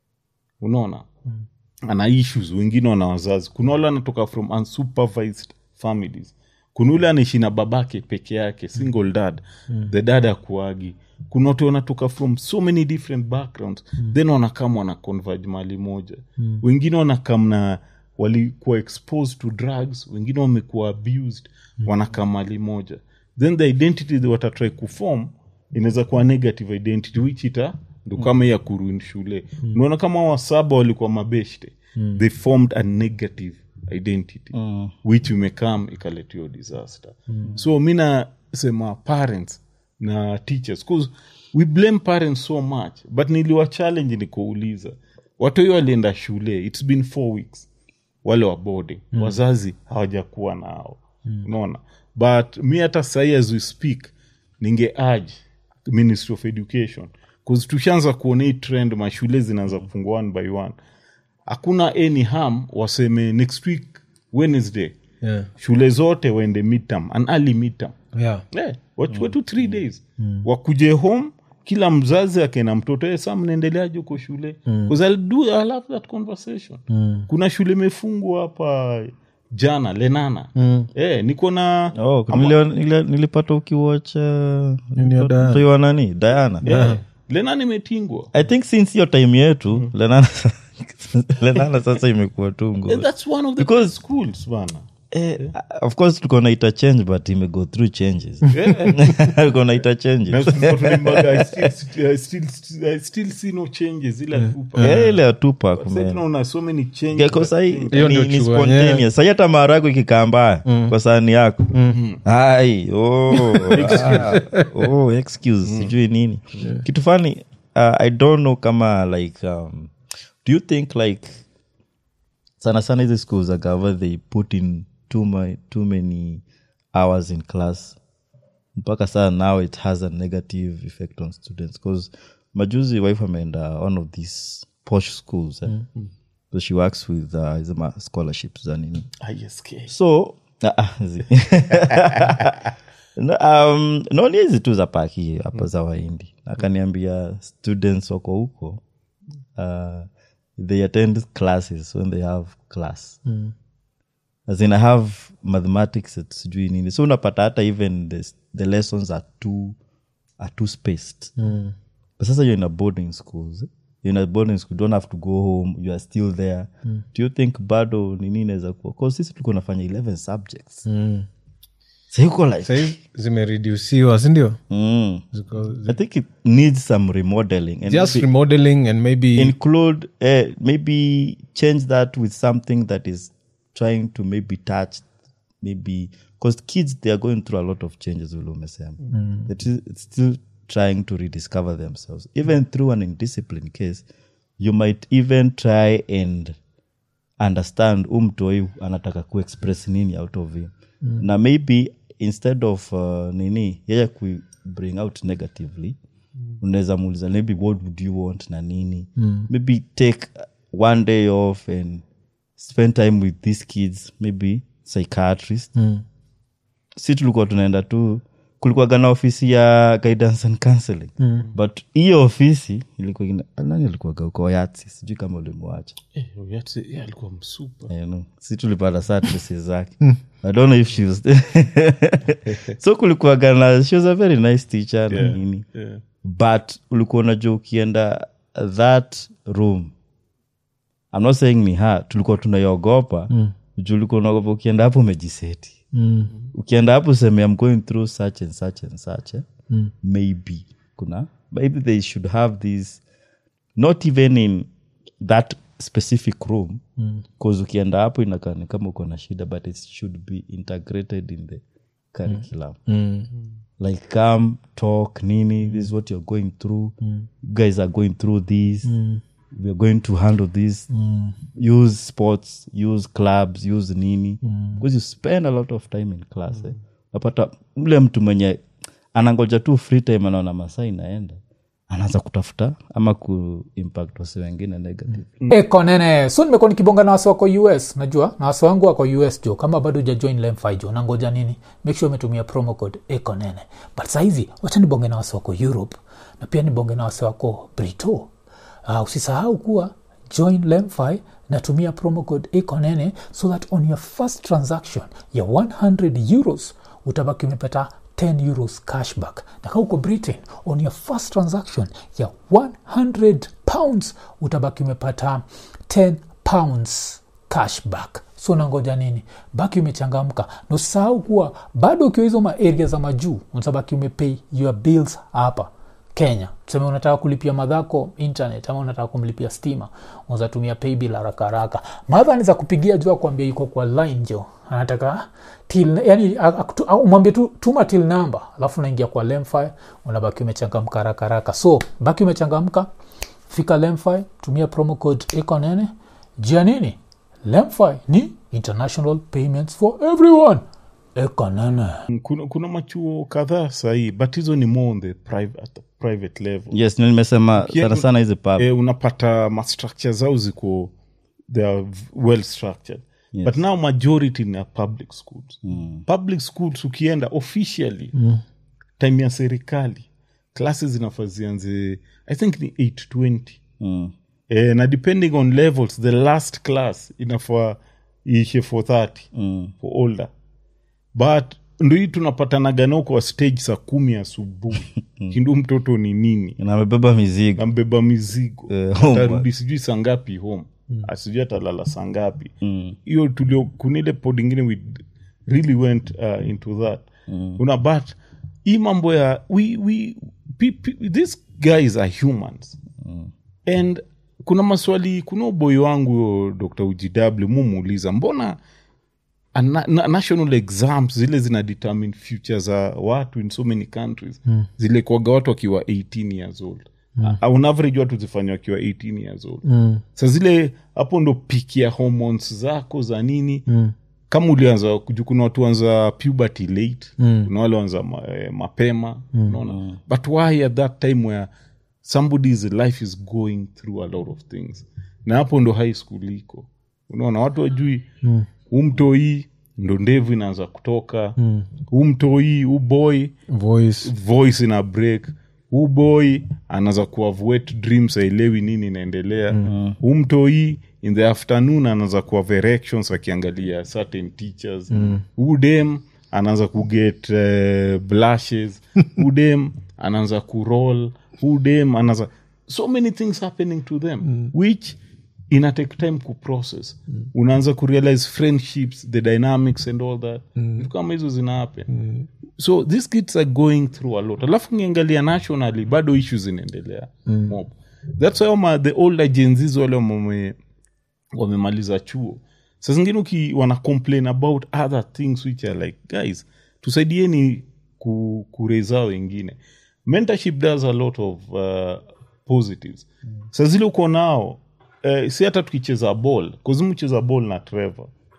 unaona mm. ana issues wengine wana wazazi kuna wale anatoka from unsupervised families kuna ule anaishi na babake peke yake single dad mm. the dad akuagi kuna watu wanatoka from so many different backgrounds mm. then wanakam wana converge mali moja mm. wengine wanakam na walikuwa exposed to drugs wengine wamekuwa abused mm. wanakaa mali moja then the identity they watatry kuform inaweza kuwa negative identity which ita ndo kama ya kuruin shule unaona kama wasaba walikuwa mabeshte they formed a negative identity which imekam ikaletia disaster so mi nasema parents na teachers cause we blame parents so much but niliwa challenge nikuuliza watoi walienda shule its been four weeks wale wa boarding mm. wazazi hawajakuwa nao mm. unaona but mi hata sahii as we speak ninge urge ministry of education bcause tushaanza kuona hii trend mashule zinaanza kufungua one by one hakuna any harm waseme next week wednesday Yeah. shule zote waende midterm an early midterm Yeah. yeah, wachukue tu three days wakuje home kila mzazi akena mtoto "Eh, saa mnaendeleaje huko shule Because I'll do, I'll have that conversation kuna shule imefungwa hapa jana lenana eh, niko na oh, nilio- nilio- nilipata ukiwatch Nini ya Diana? mtoi wa nani diana yeah. lenana imetingwa i think since hiyo time yetu lenana lenana sasa imekuwa tu Eh, ngo that's one of the Because- best schools bana eh, of course tuko na ita change but imego through changes tuko na ita changes Na tulikuwa tunaimbaga, I still- I still- I still see no changes ila tupa. Eh, ile ya Tupac, Sasa man. tunaona so many changes Geko sahi Hiyo ni, ndio ni chua, spontaneous yeah. sahi hata maharagwe ikikaa mbaya kwa sahani yako ai oh, ah, oh, excuse sijui nini kitu fani uh, i don't know kama like um, do you think like sana sana hizi schools za gava they put in too, my, too many hours in class mpaka saa now it has a negative effect on students because majuzi wife ameenda one of these posh schools eh? so she works with uh, hizi ma scholarships za nini ISK. so ah, ah, zi- No, um, naoni hizi tu za paki hapa za waindi akaniambia students wako huko uh, they attend classes when they have class as in I have mathematics at sijui nini so unapata hata even the, the lessons are too, are too spaced but sasa you're in a boarding schools you're in a boarding school you don't have to go home you are still there do you think bado nini inaweza kuwa cause sisi tulikuwa nafanya 11 subjects mm. sayuko like sahii zimeredusiwa sindio mm. Ziko- i think it needs some remodeling and just maybe remodeling and maybe include uh, maybe change that with something that is trying to maybe touch maybe because kids they are going through a lot of changes vile umesema It is- it's still trying to rediscover themselves even through an indiscipline case you might even try and understand umtoi anataka kuexpress nini out of him na maybe instead of uh, nini yeye ku bring out negatively unaweza muuliza maybe what would you want na nini maybe take one day off and spend time with these kids maybe psychiatrist si tulikuwa tunaenda tu kulikuwaga na ofisi ya guidance and counseling mm. but hiyo ofisi ilikuwa ina- nani alikuwaga uko yatsi sijui kama ulimwacha Eh, Oyatsi, yeah, alikuwa msupa Eh, no. si tulipata saa tresi zake i don't know if she was so kulikuwaga na she was a very nice teacher na Yeah, nini yeah. but ulikuwa unajua ukienda that room I'm not saying ni ha tulikuwa tunaiogopa mm. juu ulikuwa unaogopa ukienda hapo umejiseti Mm. ukienda hapo useme I'm going through such and such and such eh? mm. maybe kuna maybe they should have this not even in that specific room bcause ukienda hapo inakaa ni kama uko na shida but it should be integrated in the curriculum Mm. like come talk nini this is what you're going through you guys are going through this we're going to handle this use sports use clubs use nini because you spend a lot of time in class eh. napata ule mtu mwenye anangoja tu free time anaona masaa inaenda anaanza kutafuta ama kuimpact wasi wengine negative eko nene so nimekuwa nikibonga na wasi wako us najua na wasi wangu wako us jo kama bado ujajoin lemfi jo nangoja nini make sure umetumia promo code eko nene but sahizi wacha nibonge na wasi wako europe na pia nibonge na wasi wako brito uh, usisahau kuwa join lemfi natumia promo code eko nene so that on your first transaction ya 100 euros utabaki umepata 10 euros cashback na kaa uko britain on your first transaction ya 100 pounds utabaki umepata 10 pounds cashback so nangoja nini baki umechangamka na usisahau kuwa bado ukiwa hizo maaria za majuu utabaki umepay your bills hapa kenya tuseme unataka kulipia madhako internet ama unataka kumlipia stima unazatumia paybill haraka haraka madha anaweza kupigia juu akuambia yuko kwa line jo anataka till yani akutu- au umwambie tu tuma till number alafu unaingia kwa lemfi unabaki umechangamka haraka haraka so baki umechangamka fika lemfi tumia promo code ekonene jia nini lemfi ni international payments for everyone ekonene kuna, kuna machuo kadhaa sahii but hizo ni more on the private, at the private level yes ndio nimesema Ukienda- sana sana hizi pub eh, unapata mastructure zao ziko they are v- well structured Yes. but now majority ni ya public schools public schools ukienda officially time ya serikali classes zinafaa zianze i think ni 820 mm. eh, na depending on levels the last class inafaa iishe 430 Mm. for older but ndo hii tunapatanaga kwa stage saa kumi asubuhi kindu mtoto ni nini na amebeba mizigo ambeba mizigo Eh, home. atarudi sijui saa ngapi home asijui atalala saa ngapi hiyo tulio kunile pod ingine we really went uh, into that una but hii mambo ya we, we, pe, pe, these guys are humans and kuna maswali kuna uboi wangu huyo dr ujw mumuuliza mbona a na, na, national exams zile zina determine future za watu in so many countries mm. zile kwaga watu wakiwa 18 years old mm. on average watu zifanya wakiwa 18 years old mm. sa zile hapo ndo piki ya hormones zako za nini mm kama ulianza juu kuna watu wanza puberty late mm. kuna wale wanza ma, eh, mapema mm. unaona but why at that time where somebody's life is going through a lot of things na hapo ndo high school iko unaona watu wajui mm. umtoi ndo ndevu inaanza kutoka mm. umtoi uboy voice voice ina break uboy anaanza kuavoet dreams aelewi nini inaendelea mm. umtoi in the afternoon anaanza kuave erections akiangalia certain teachers mm. udem anaanza kuget uh, blushes udem anaanza kuroll udem anaanza so many things happening to them mm. which ina take time kuprocess mm. unaanza kurealize friendships the dynamics and all that mm. kama hizo zina happen mm. so these kids are going through a lot alafu ngiangalia nationally bado issues zinaendelea mm. mob thats why ma, the older jenzis wale wame wamemaliza chuo sa zingine uki wana complain about other things which are like guys tusaidieni ku, kureza wengine mentorship does a lot of uh, positives mm. sa zile uko nao eh, si hata tukicheza ball kuzimucheza ball na trevor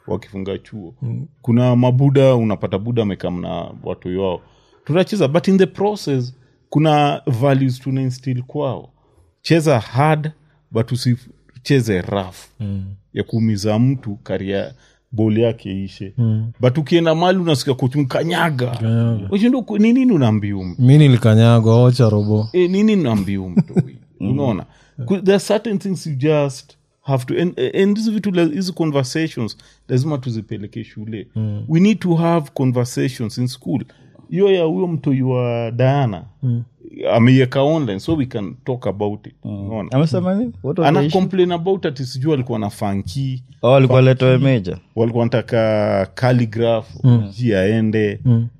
wakifunga chuo kuna mabuda unapata buda amekam na watu wao tunacheza but in the process kuna values tuna instill kwao cheza hard but usicheze rough mm. ya kuumiza mtu karia bol yake ishe mm. but ukienda mali unasikia kuchumkanyaga ushindo ni nini unaambia mtu mi nilikanyagwa ocha robo e, nini naambia mtoi unaona Ku- there are certain things you just have to and, and hizi vitu la- hizi conversations lazima tuzipeleke shule we need to have conversations in school hiyo ya huyo mtoi wa diana ameiweka online so we can talk about it unaona amesema nini What was the ana issue? complain about ati sijui alikuwa na fanki Oh, alikuwa letoe meja walikuwa wanataka calligraph ji aende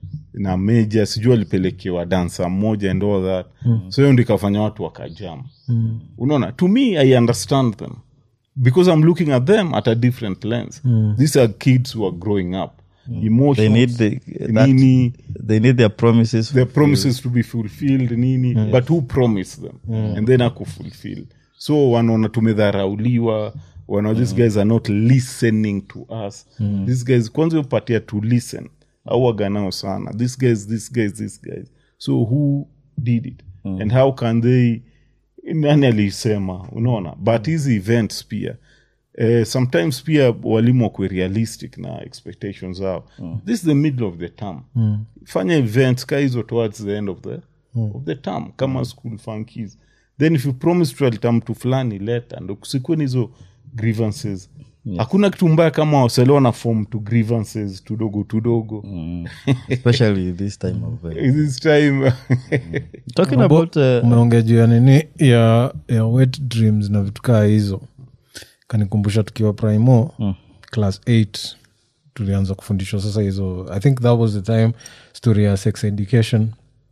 na meja sijui alipelekewa dansa mmoja and all that so hiyo ndo ikafanya watu wakajam unaona to me i understand them because i'm looking at them at a different lens these are kids who are growing up emotions they need the, that, nini they need their promises their promises to be fulfilled nini but who promised them and then akufulfill so wanaona tumedharauliwa wana these guys are not listening to us these guys kwanza upatia to listen au waganao sana these guys these guys these guys so who did it and how can they nani aliisema unaona but hizi events pia eh, sometimes pia walimu wakwe realistic na expectations zao this is the middle of the term fanya events ka hizo towards the end of the, of the term kama school funkies then if you promise tualita mtu fulani leta ndo kusikuwe ni hizo grievances hakuna kitu mbaya kama waselewa na form to grievances tudogo tudogo especially this time of uh, this time talking about uh, umeongea juu ya nini ya, ya wet dreams na vitu kaa hizo kanikumbusha tukiwa primo class 8 tulianza kufundishwa sasa hizo i think that was the time story ya sex education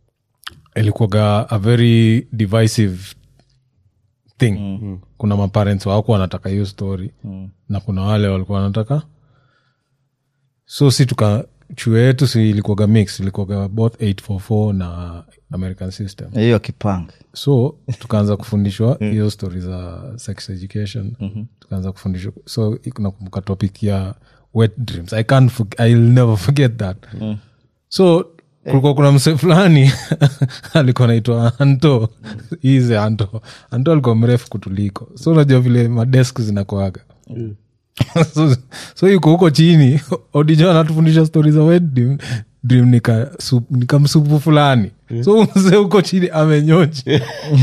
ilikuwaga a very divisive thing mm-hmm. kuna maparents wako wanataka hiyo story mm. na kuna wale walikuwa wanataka so si tuka chuo yetu si ilikuwaga mix ilikuwaga both 844 na american system hiyo kipang so tukaanza kufundishwa hiyo stori za sex education tukaanza kufundishwa so nakumbuka topic ya wet dreams i can't forg- I'll never forget that so kulikuwa kuna mse fulani alikuwa naitwa anto ize anto anto alikuwa mrefu kutuliko so unajua vile madesk zinakoaga so, so yuko huko chini odijo anatufundisha stori za wet dream, dream nika, sup, nika msupu fulani so mzee huko chini amenyonji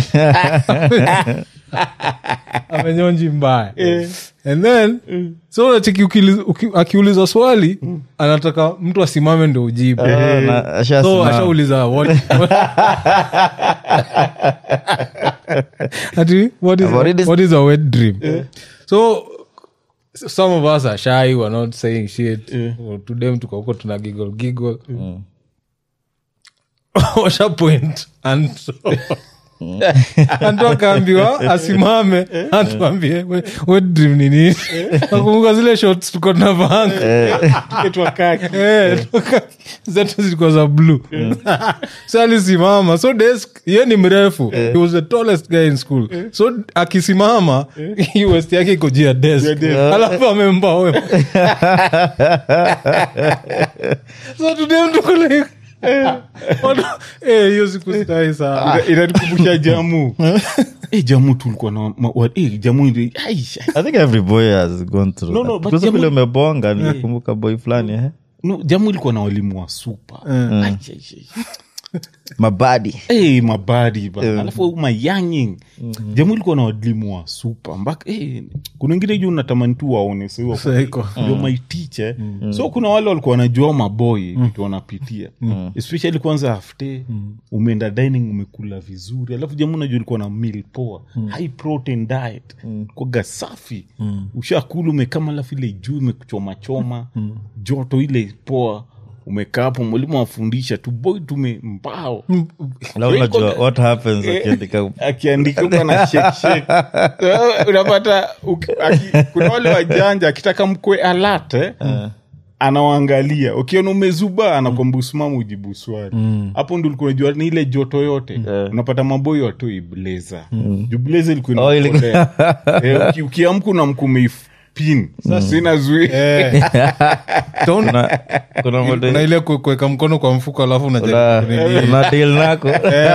amenyonji mbaya and then so unacheki ukili- uki- akiuliza swali anataka mtu asimame ndo ujibu Ah, na so ashasimama. ashauliza what, ati what is, I've already- what is a wet dream so some of us are shy we're not saying shit to them tuko huko tuna giggle giggle washa point and so antu akaambiwa asimame atuambie "We- wet dream ni nini nakumbuka zile shots tuko tunavanga Eh, toka- zetu zilikuwa za blue so alisimama so desk ye ni mrefu he was the tallest guy in school so akisimama hii west yake iko juu ya desk alafu amembawe so today mtuko like Watu- eh, hiyo siku sitai sana inatukumbusha jamu Eh, jamu tulikuwa na ma- wa- eh, jamu ili- ai, i think every boy has gone through No, that. no, but Because jamu- vile umebonga nikumbuka boy fulani eh? no, jamu ilikuwa na walimu wa supa Ai, ai, ai. mabadi hey, mabadi bana alafu mayanging jamu ilikuwa na walimu wa supa mpaka hey, kuna wengine juu natamani tu waone Saiko. ndio maitiche so kuna wale walikuwa wanajua maboi vitu wanapitia especially kwanza afte umeenda dining umekula vizuri alafu jamu najua ilikuwa na meal poa high protein diet kwaga safi ushakula umekama alafu ile juu imekuchomachoma joto ile poa umekaa hapo mwalimu afundisha tu boy tume mbao Na unajua what happens akiandika akiandika huko na shake shake. So, unapata uki- aki- kuna wale wajanja akitaka mkwe alert eh, anawaangalia ukiona umezuba anakwamba usimama ujibu swali hapo ndo ulikuwa unajua ni ile joto yote unapata maboyo watoi bleza juu bleza ilikuwa Oh, ilikuwa- inakolea. Eh, uki- ukiamka unamka umeif- pin sa sina zui Don't- kuna, kuna model- kuna ile ku- kuweka mkono kwa mfuko alafu unajaribu kuna- kunini. kuna deal nako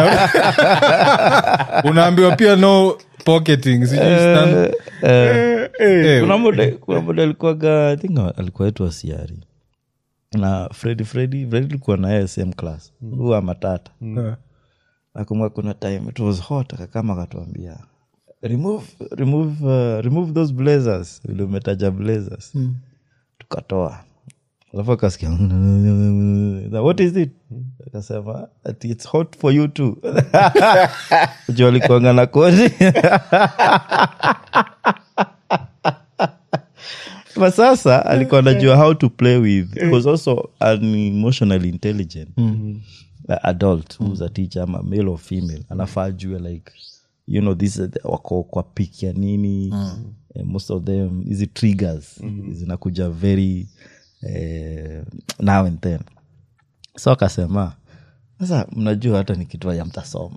unaambiwa pia no pocketing sijui stand- Eh, kuna mode kuna mode alikuwaga i think alikuwa wetu asiari na fredi fredi fredi alikuwa na yeye same class huwa matata eh. nakumbuka kuna time it was hot akakama akatuambia remove remove uh, remove those blazers vile umetaja blazers tukatoa alafu akasikia what is it akasema "Ati it's hot for you too juu alikuanga na koti but sasa alikuwa anajua how to play with he was also an emotionally intelligent uh, adult who's a teacher ama male or female anafaa jue like you know this uh, wako kwa pik ya nini eh, most of them hizi triggers zinakuja very eh, now and then so akasema sasa mnajua hata nikitoa ya mtasoma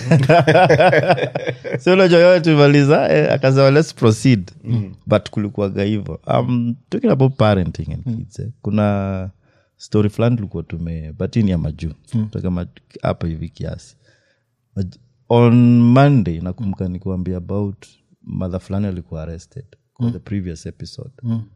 so unajua yote tumaliza eh, akasema let's proceed but kulikuwaga hivo um, talking about parenting and kids eh, kuna story fulani tulikuwa tume but hii ni ya majuu Toka ma- hapa hivi kiasi Maj- on monday nakumbuka nikuambia about mother fulani alikuwa arrested kwa the previous episode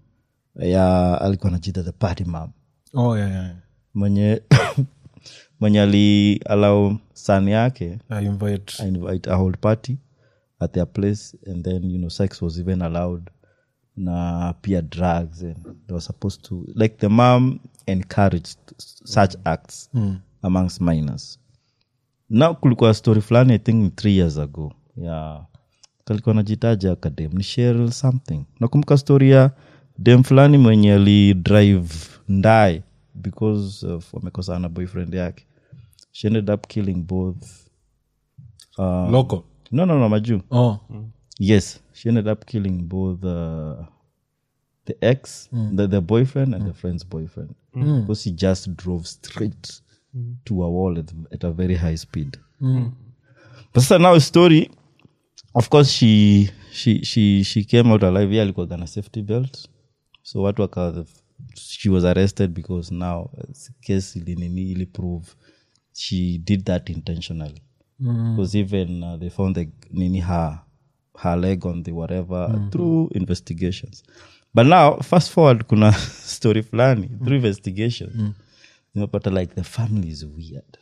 ya alikuwa anajita the party mam Oh, yeah, yeah. mwenye mwenye ali allow son yake I invite I invite a whole party at their place and then you know sex was even allowed na pia drugs and they were supposed to like the mom encouraged such acts amongst minors now kulikuwa story fulani i think three years ago ya kalikuwa najitaja kadem ni Cheryl something nakumbuka story ya dem fulani mwenye alidrive ndae because of wamekosana na boyfriend yake she ended up killing both local no no no majuu oh yes she ended up killing both uh, the ex the, the boyfriend and the friend's boyfriend because he just drove straight to a wall at, at a very high speed but sasa now story of course she she she she came out alive yeah alikuwa na safety belt so watu waka she was arrested because now uh, case ilinini ili prove she did that intentionally because even uh, they found the nini her her leg on the whatever through investigations but now fast forward kuna story fulani through investigation nimepata like the family is weird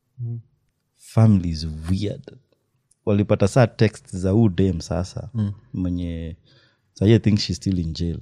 family is weird walipata saa text za huu dem sasa mwenye sahi i think she's still in jail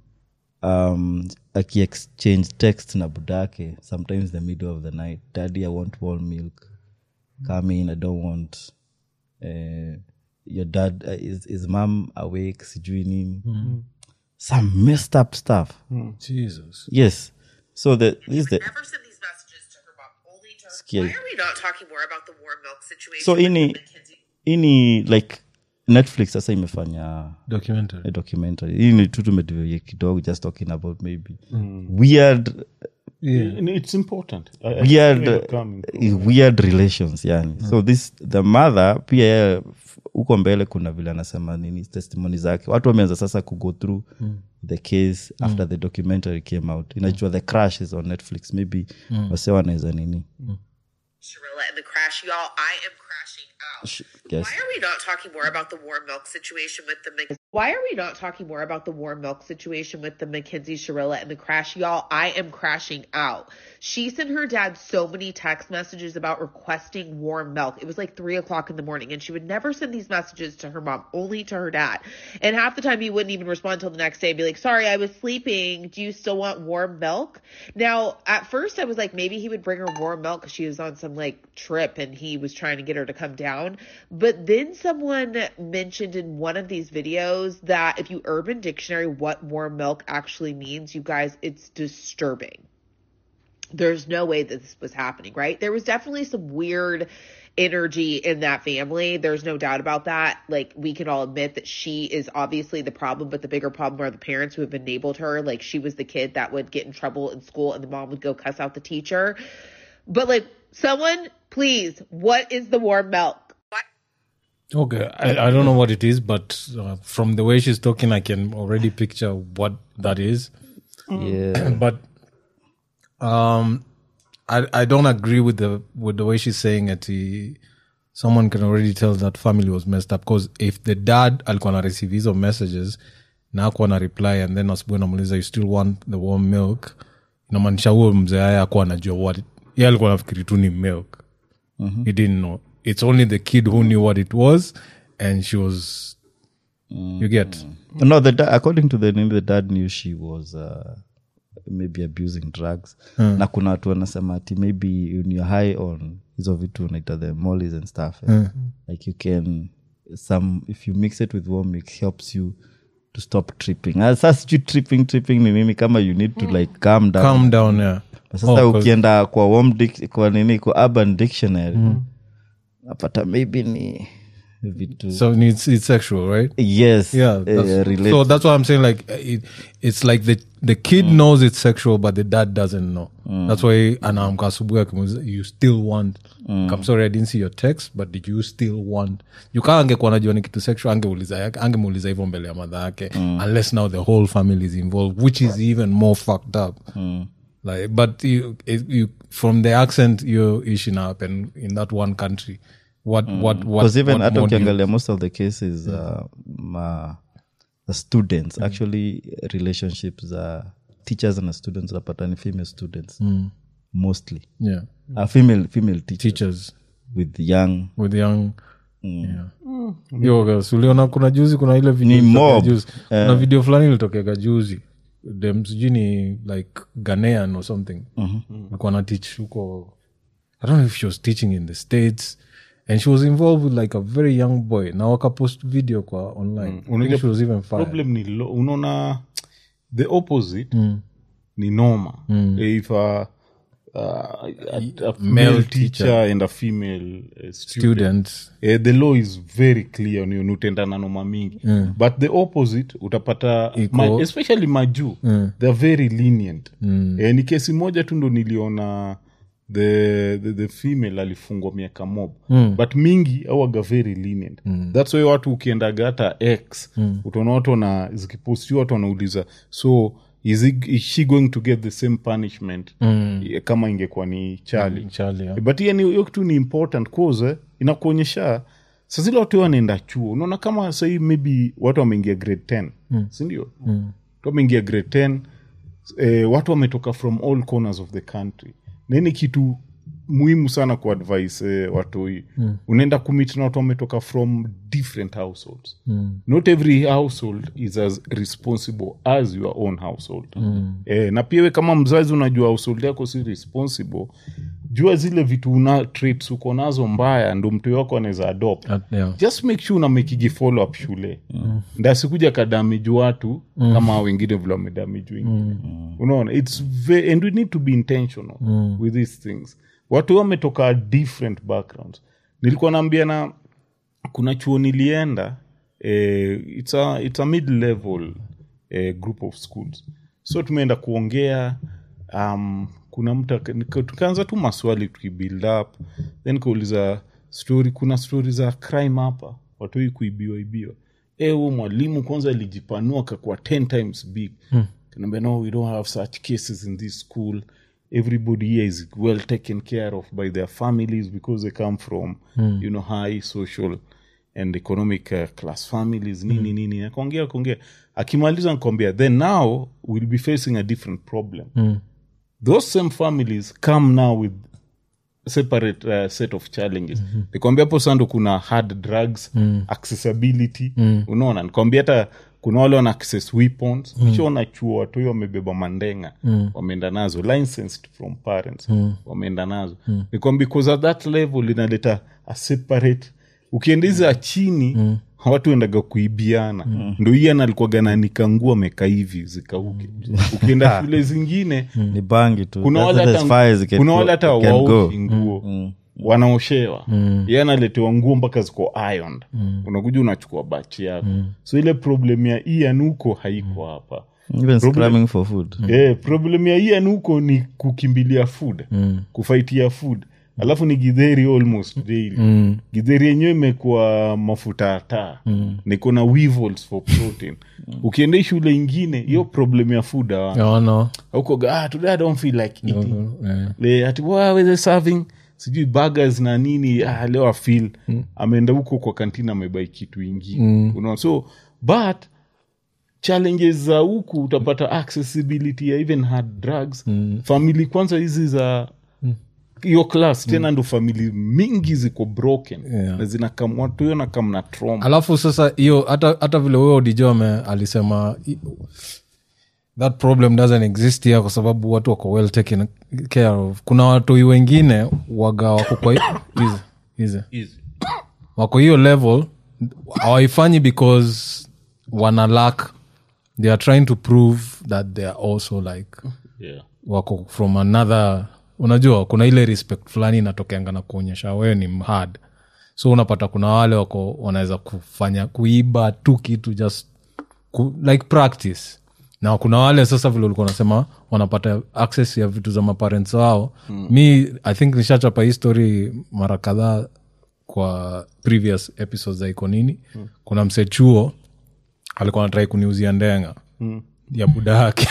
um, akiexchange text na budake sometimes the middle of the night daddy i want warm milk come in i don't want uh, your dad uh, is, is mom awake sijui nini some messed up stuff jesus yes so the, this is the never send these messages to her mom, only to her. Scary. Why are we not talking more about the warm milk situation? so with ini Mackenzie? ini like netflix sasa imefanya documentary a documentary hii ni tu tumedivia kidogo just talking about maybe weird it's important I- I weird see where you're coming from. weird relations yani so this the mother pia yeye f- huko mbele kuna vile anasema nini testimony zake watu wameanza sasa kugo through the case after the documentary came out inajua the crash is on netflix maybe wase wanaweza nini Sharilla and the crash, y'all. I am crashing out. Sh- yes. Why are we not talking more about the warm milk situation with the Mc- Why are we not talking more about the warm milk situation with the Mackenzie Sharilla and the crash, y'all? I am crashing out. She sent her dad so many text messages about requesting warm milk. It was like three o'clock in the morning, and she would never send these messages to her mom, only to her dad. And half the time, he wouldn't even respond until the next day and be like, "Sorry, I was sleeping. Do you still want warm milk?" Now, at first, I was like, maybe he would bring her warm milk because she was on some like trip and he was trying to get her to come down. But then someone mentioned in one of these videos that if you Urban Dictionary what warm milk actually means, you guys, it's disturbing. There's no way that this was happening, right? There was definitely some weird energy in that family. There's no doubt about that. Like we can all admit that she is obviously the problem, but the bigger problem are the parents who have enabled her. Like she was the kid that would get in trouble in school and the mom would go cuss out the teacher. But like someone, please, what is the warm milk? Okay, I, I don't know what it is, but uh, from the way she's talking, I can already picture what that is. yeah But um, I I don't agree with the with the way she's saying it. He, someone can already tell that family was messed up because if the dad alikuwa na receive hizo messages na akuwa na reply and then asubuhi namuuliza you still want the warm milk inamaanisha huo mzee haya akuwa anajua what ye alikuwa nafikiri tu ni milk he didn't know it's only the kid who knew what it was and she was you get no the da- according to the name the dad knew she was uh, maybe abusing drugs na kuna watu wanasema ati maybe when you're high on hizo vitu unaita the mollies and stuff eh? like you can some if you mix it with warm it helps you to stop tripping Ah, sasa sijui tripping tripping ni nini kama you need to like calm down calm down yeah sasa Oh, 'cause- ukienda kwa warm dic- kwa nini kwa urban dictionary napata maybe ni vitu so it's, it's sexual right yes yeah eh, that's, relate- so that's what i'm saying like uh, it, it's like the the kid knows it's sexual but the dad doesn't know that's why anaamka asubuhi akimuuliza, you still want I'm sorry i didn't see your text but did you still want you kaa angekuwa najua ni kitu sexual angeuliza angemuuliza hivyo mbele ya madha yake unless now the whole family is involved which is even more fucked up like but you, it, you from the accent your issue now happen in that one country what what what because even what hata more do you- ukiangalia most of the cases uh, ma, the students actually relationships za teachers and students unapata ni female students mostly yeah uh, female female teachers, teachers with young with young yeah. Yo, guys, uliona kuna juzi kuna ile video Ni ilitokea mob. juzi. kuna video fulani ilitokega juzi dem sijui ni like ghanean or something alikuwa na teach huko i don't know if she was teaching in the states and she was involved with like a very young boy na wakapost video kwa online I think Unajua she was even fired. problem ni lo, unaona the opposite ni noma if a, uh, a, a male teacher, and a female uh, student, students Eh, the law is very clear ni unutenda na noma mingi but the opposite utapata Iko- ma, especially majuu they're very lenient eh, ni kesi moja tu ndo niliona the, the, the female alifungwa miaka mob but mingi awaga very lenient thats why watu ukiendaga hata x utaona watu wana zikipostiwa watu wanauliza so is, it, is she going to get the same punishment eh, kama ingekuwa ni chali Charlie, yeah. but hiyo ni- hiyo kitu ni important cause eh, inakuonyesha sa zile watu wanaenda chuo unaona kama sahii maybe watu wameingia grade 10 mm. sindio mm. watu wameingia grade 10 eh, watu wametoka from all corners of the country nini kitu muhimu sana kuadvise eh, watoi mm. unaenda kumit na watu wametoka from different households mm. not every household is as responsible as your own household mm. eh, na pia we kama mzazi unajua household yako si responsible jua zile vitu una traits uko nazo mbaya ndo mtoi wako anaweza adopt Uh, yeah. just make sure unamekigi follow up shule mm. ndasikuja kadamiji watu mm. kama hao wengine vile wamedamiji wengine mm. unaona its ve- and we need to be intentional mm. with these things watu wametoka different backgrounds nilikuwa naambia na kuna chuo nilienda eh, it's a, it's a mid level eh, group of schools so tumeenda kuongea um, kuna mtu aka- nika- tukaanza tu maswali tukibuild up then kauliza story kuna stori za crime hapa watoi kuibiwa ibiwa e huo mwalimu kwanza alijipanua akakuwa 10 times big hmm. kanaambia no we don't have such cases in this school everybody here is well taken care of by their families because they come from you know high social and economic uh, class families nini nini akaongea akaongea akimaliza nkwambia then now we'll be facing a different problem those same families come now with separate uh, set of challenges mm-hmm. nikwambia hapo sando kuna hard drugs mm. accessibility mm. unaona nikwambia hata kuna wale wana access weapons mm. kishaona chuo watoi wamebeba mandenga mm. wameenda nazo licensed from parents mm. wameenda nazo mm. nikwambia because at that level inaleta a separate ukiendiza chini mm watu endaga kuibiana mm. ndo ian alikuwaga nanika nguo ameka hivi zikauke ukienda shule zingine ni bangi tu kuna That's wale as hata far as it can kuna go- wale hata it can go. waoshi nguo wanaoshewa ye analetewa nguo mpaka ziko ironed unakuja unachukua bachi yako so ile problem ya ian huko haiko hapa even scramming for food Eh, problem ya ian huko ni kukimbilia food kufaitia food alafu ni gidheri almost daily gidheri yenyewe imekuwa mafuta ya taa niko na weevils for protein ukienda hii shule ingine hiyo problem ya food hawana. Yeah, no. huko ah, today i don't feel like eating Eh. Le, ati "Why were they serving sijui burgers na nini ah, leo afil ameenda huko kwa kantina amebai kitu ingine unaona so but challenges za huku utapata accessibility ya even hard drugs famili kwanza hizi za hiyo class tena ndo famili mingi ziko broken Yeah. na zinakam watu hiyo nakam na trauma alafu sasa hiyo hata hata vile huyo odijo alisema i- that problem doesn't exist here kwa sababu watu wako well taken care of kuna watoi wengine waga wako kwa hizi hizi wako hiyo level hawaifanyi because wana lack they are trying to prove that they are also like yeah. wako from another unajua kuna ile respect fulani inatokeanga na kuonyesha wewe ni hard so unapata kuna wale wako wanaweza kufanya kuiba tu kitu just ku, like practice na kuna wale sasa vile ulikuwa unasema wanapata access ya vitu za maparents wao mm. mi i think nishachapa hii story mara kadhaa kwa previous episodes za iko nini mm. kuna mse chuo alikuwa anatrai kuniuzia ndenga mm. ya buda yake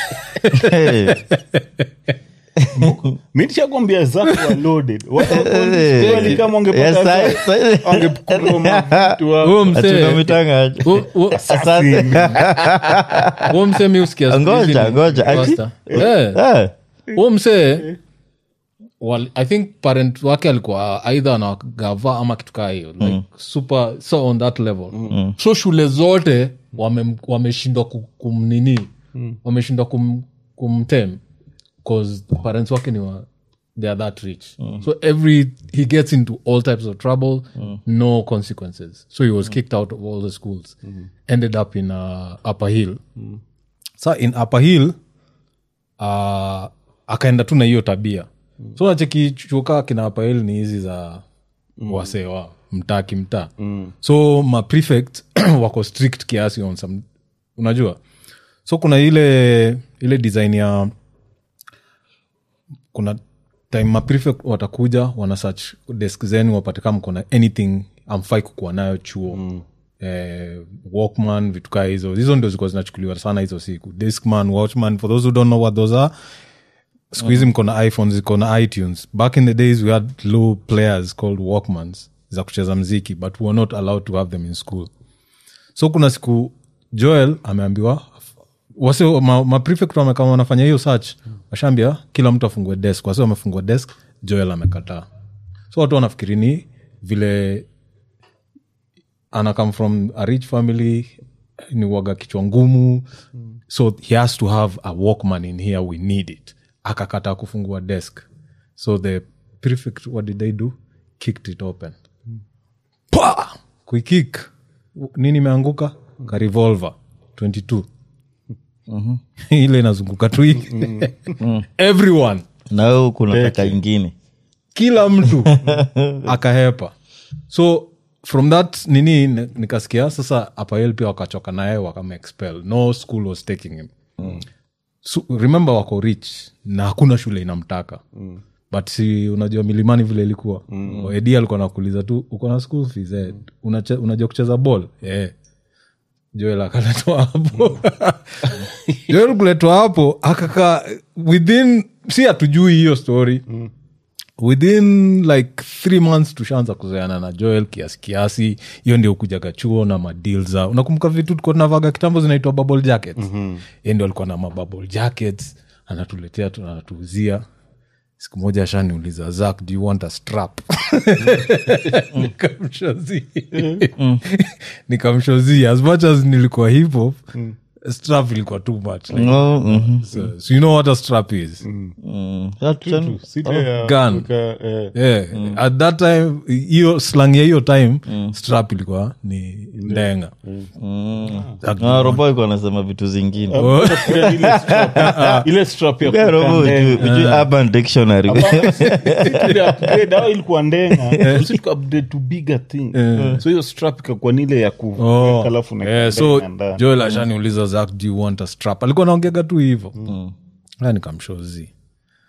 mi nishakwambia zako wa loaded Wa- wa- kweli kama Yes, ungepata sai- sai- wangekuroma vitu wako. huyo msee Tunamitanga aje? hu- hu- huo msee mi usikia siku hizi Ngoja, ni ngoja, ati? pastor. Eh, Eh, huo msee wal- i think parent wake alikuwa aidha anagava ama kitu kaa hiyo like super so on that level so shule zote wame- wameshindwa ku- kumnini wameshindwa kum, kumtem bcause parents wake ni wa, they are that rich so every he gets into all types of trouble no consequences so he was kicked out of all the schools ended up in uh, upper hill sa in upper hill uh, akaenda tu na hiyo tabia so nacheki chuka kina upper hill ni hizi za mm. wasee wa mtaa kimtaa mm. so ma prefect wako strict kiasi on some unajua so kuna ile ile design ya kuna time ma prefect watakuja wana search desk zenu wapate kama kuna anything amfai kukuwa nayo chuo mm. eh, walkman vitu kaa hizo hizo ndio zilikuwa zinachukuliwa sana hizo siku diskman watchman for those who don't know what those are siku hizi mko na iphones iko na itunes back in the days we had low players called walkmans za kucheza mziki but we were not allowed to have them in school so kuna siku joel ameambiwa wase ma, ma prefect wamekama wanafanya hiyo search washaambia kila mtu afungue desk wase wamefungua desk joel amekataa so watu wanafikiri ni vile ana come from a rich family ni waga kichwa ngumu so he has to have a walkman in here we need it akakataa kufungua desk so the prefect what did they do kicked it open pa kuikik nini imeanguka ka revolver 22 ile inazunguka tu hivi everyone na wewe huku unataka ingine kila mtu akahepa so from that nini ni- nikasikia sasa apael pia wakachoka naye wakamexpel no school was taking him so, remember wako rich na hakuna shule inamtaka mm. but si unajua milimani vile ilikuwa mm. edi alikuwa nakuuliza tu uko na school fees eh, unache, unajua kucheza ball eh. joel akaletwa hapo joel kuletwa hapo akaka within si hatujui hiyo story mm within like three months tushaanza kuzoeana na joel kiasi kiasi hiyo ndio kujaga chuo na madil za unakumbuka vitu tuko tunavaga kitambo zinaitwa bubble jackets mm-hmm. ndio alikuwa na mabubble jackets anatuletea tu anatuuzia siku moja ashaniuliza zak do you want a strap nikamshozi nikamshozi as much as nilikuwa hip hop strap ilikuwa too much like, No, mhm. so, so you know what a strap is Mm. That- Sile ya gun. kuweka, eh, yeah. at that time hiyo slang ya hiyo time strap ilikuwa ni ndenga Ah, robo iko anasema vitu zingine ile strap- ile strap ya Yeah, robo kuweka ujui- ndenga. ujui urban dictionary Ile upgrade, hao ilikuwa ndenga Sisi tuka upgrade to bigger thing so hiyo strap ikakuwa nile ya kuweka Oh. alafu unaweka Yeah, so ndenga ndani. joel ashaniuliza zak do you want a strap alikuwa naongega tu hivo mm. nikamshozi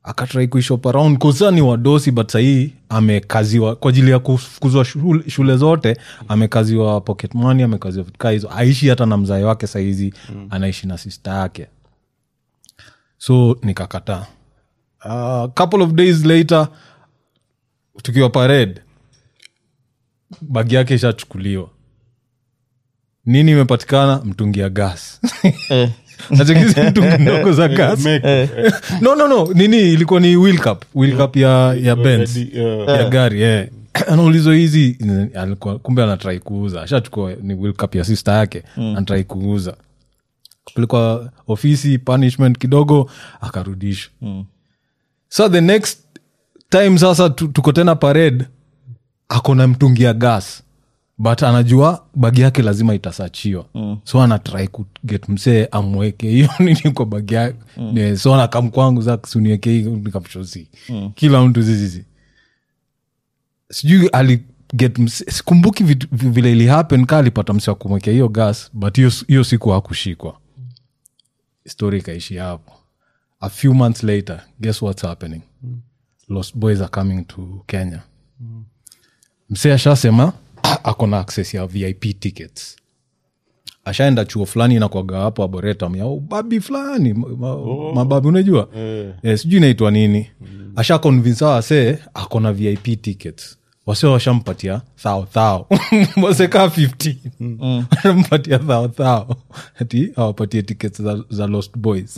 akatrai kuishop around kosa ni wadosi but sahii amekaziwa kwa ajili ya kufukuzwa shule, shule zote amekaziwa pocket money amekaziwa vitu kaa hizo aishi hata na mzae wake sahizi mm. anaishi na sista yake so nikakataa uh, couple of days later tukiwa parade bagi yake ishachukuliwa nini imepatikana mtungi ya gas nachekizi mtungi ndogo za gas no no no nini ilikuwa ni wheel cup wheel cup ya, ya Benz ya gari yeah. anaulizwa hizi alikuwa- kumbe anatrai kuuza ashachukua ni wheel cup ya sister yake anatrai kuuza kupelekwa ofisi punishment kidogo akarudishwa so the next time sasa tu- tuko tena parade akona mtungi ya gas but anajua bagi yake lazima itasachiwa mm. so anatrai kuget msee amweke hiyo nini kwa bagi yake mm. so anakam kwangu zakuniweke hii nikamshosi mm. kila mtu zizizi sijui aliget mse- sikumbuki vitu- vi- vile ili happen ka alipata mse wa kumwekea hiyo gas but hiyo hiyo siku hakushikwa story ikaishi hapo a few months later guess what's happening lost boys are coming to kenya msee ashasema ako na access ya vip tickets ashaenda chuo fulani inakwaga hapo aboretam ya ubabi fulani ma- ma- mababi unajua eh, sijui inaitwa nini asha convince hawa wasee ako na vip tickets wase washampatia thao thao wasekaa 15 washampatia thao thao ati awapatie tickets za, za lost boys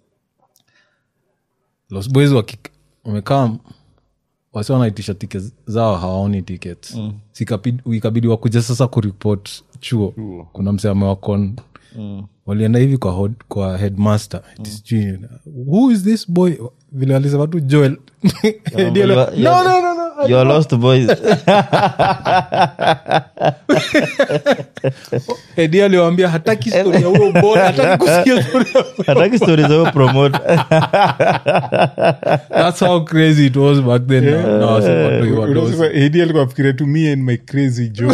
lost boys waki- wamekaa wasi wanaitisha ticket zao hawaoni tickets mm. ikabidi wakuja sasa kuripot chuo kuna mse amewakon mm. walienda hivi kwa, hod, kwa headmaster mm. sijui who is this boy vile alisema tu joel Eddie ale- you are- no, no, no, no. You are lost boys Eddie aliwaambia hataki story ya huyo boy hataki kusikia story ya huyo hataki stori za huyo promote that's how crazy it was back then Now- now wasi watu wa dosi. edi alikuwa afikiria tu me and my crazy joe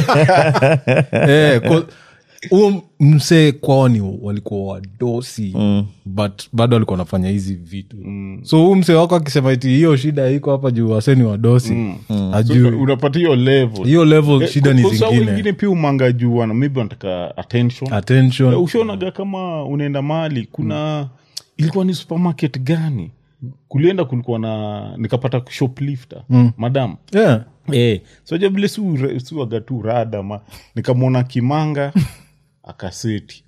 Eh, ko- huo msee kwao ni walikuwa wadosi mm. but bado walikuwa wanafanya hizi vitu mm. so huu msee wako akisema iti hiyo shida iko hapa juu waseni wadosi mm. ajui unapata hiyo level hiyo level Eh, shida ni kwa sababu zingine wengine pia umanga juu wana maybe wanataka attention attention Eh, ushaonaga kama unaenda mahali kuna ilikuwa ni supermarket gani kulienda kulikuwa na nikapata shoplifter madam yeah. Eh, soja vile si- siwaga tu rada ma nikamwona kimanga akaseti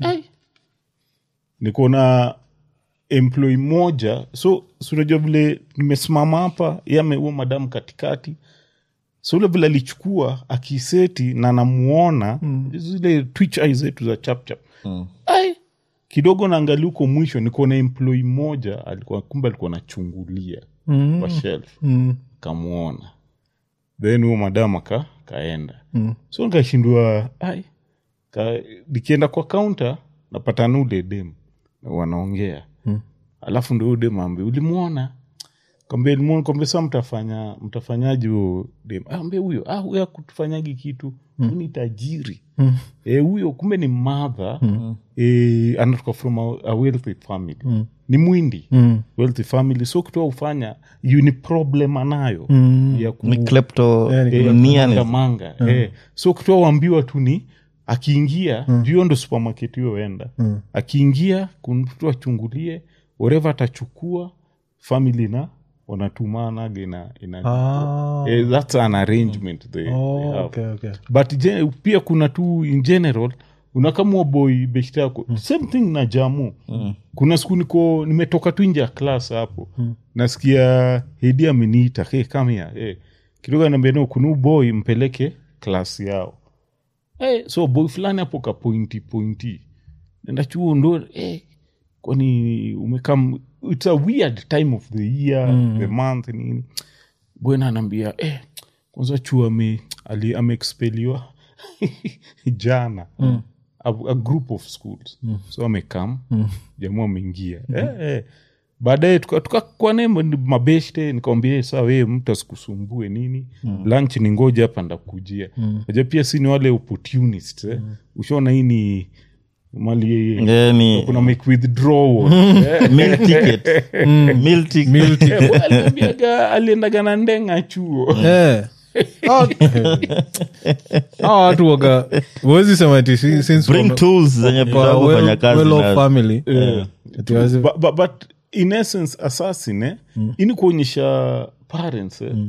nikuona employ moja so sunajua vile nimesimama hapa ye ameua madamu katikati so ule vile alichukua akiseti na namuona zile twitch eye zetu za chapchap ai kidogo naangalia huko mwisho nikuona employ moja alikuwa kumbe alikuwa nachungulia kwa shelf kamwona then huo madam aka kaenda mm. so nikashindwa ai ka, nikienda kwa kaunta napatana ule dem na wanaongea mm. alafu ndo huyo dem ambe ulimwona kwambia limuona kwambia saa mtafanya mtafanyaji huo dem ambia huyo ah, huyo akutufanyagi kitu mm. ni tajiri mm. e, huyo kumbe ni madha mm. e, anatoka from a, a wealthy family mm. ni mwindi mm. wealthy family so kitu ufanya yu ni problem anayo mm. ya ku, ni klepto Eh, nia manga ni- manga eh. so kutoa wambiwa tu ni akiingia mm. juu hiyo ndo supermarket hiyo enda mm. akiingia kumtu achungulie whatever atachukua family na wanatumanaga ina, ina Ah. eh, that's an arrangement they, Oh, they have okay, okay. but gen- pia kuna tu in general unakamua boy beshta yako mm. same thing na jamu mm. kuna siku niko nimetoka tu nje ya klas hapo mm. nasikia hedi ameniita hey, come here hey. kidogo anaambia no kuna huyu boy mpeleke klas yao hey, so boy fulani hapo ka pointi pointi nenda chuo ndo hey, kwani umekam its a weird time of the year mm. the month nini bwana anaambia eh, kwanza chuo ame ali- ameexpeliwa jana mm. a, a group of schools mm. so amekam mm. jamaa ameingia mm. eh, eh. baadaye tukakwane tuka tukakwane mabeshte nikawambia saa wee mtu asikusumbue nini mm. lunch ni ngoja hapa ndakujia mm. aja pia si ni wale opportunists eh. mm. ushaona hii ni mali Yeah, ni- kuna make withdrawal Eh, meal ticket meal ticket eh, boy, aliniambiaga aliendaga na ndenga chuo Eh. Hao- hao watu waga wezi sema ati si- since bring wame- tools zenye wako tutaka kufanya well- kazi well off nazo. family ati wazi- but, but, but in essence assassin eh, ini kuonyesha parents eh,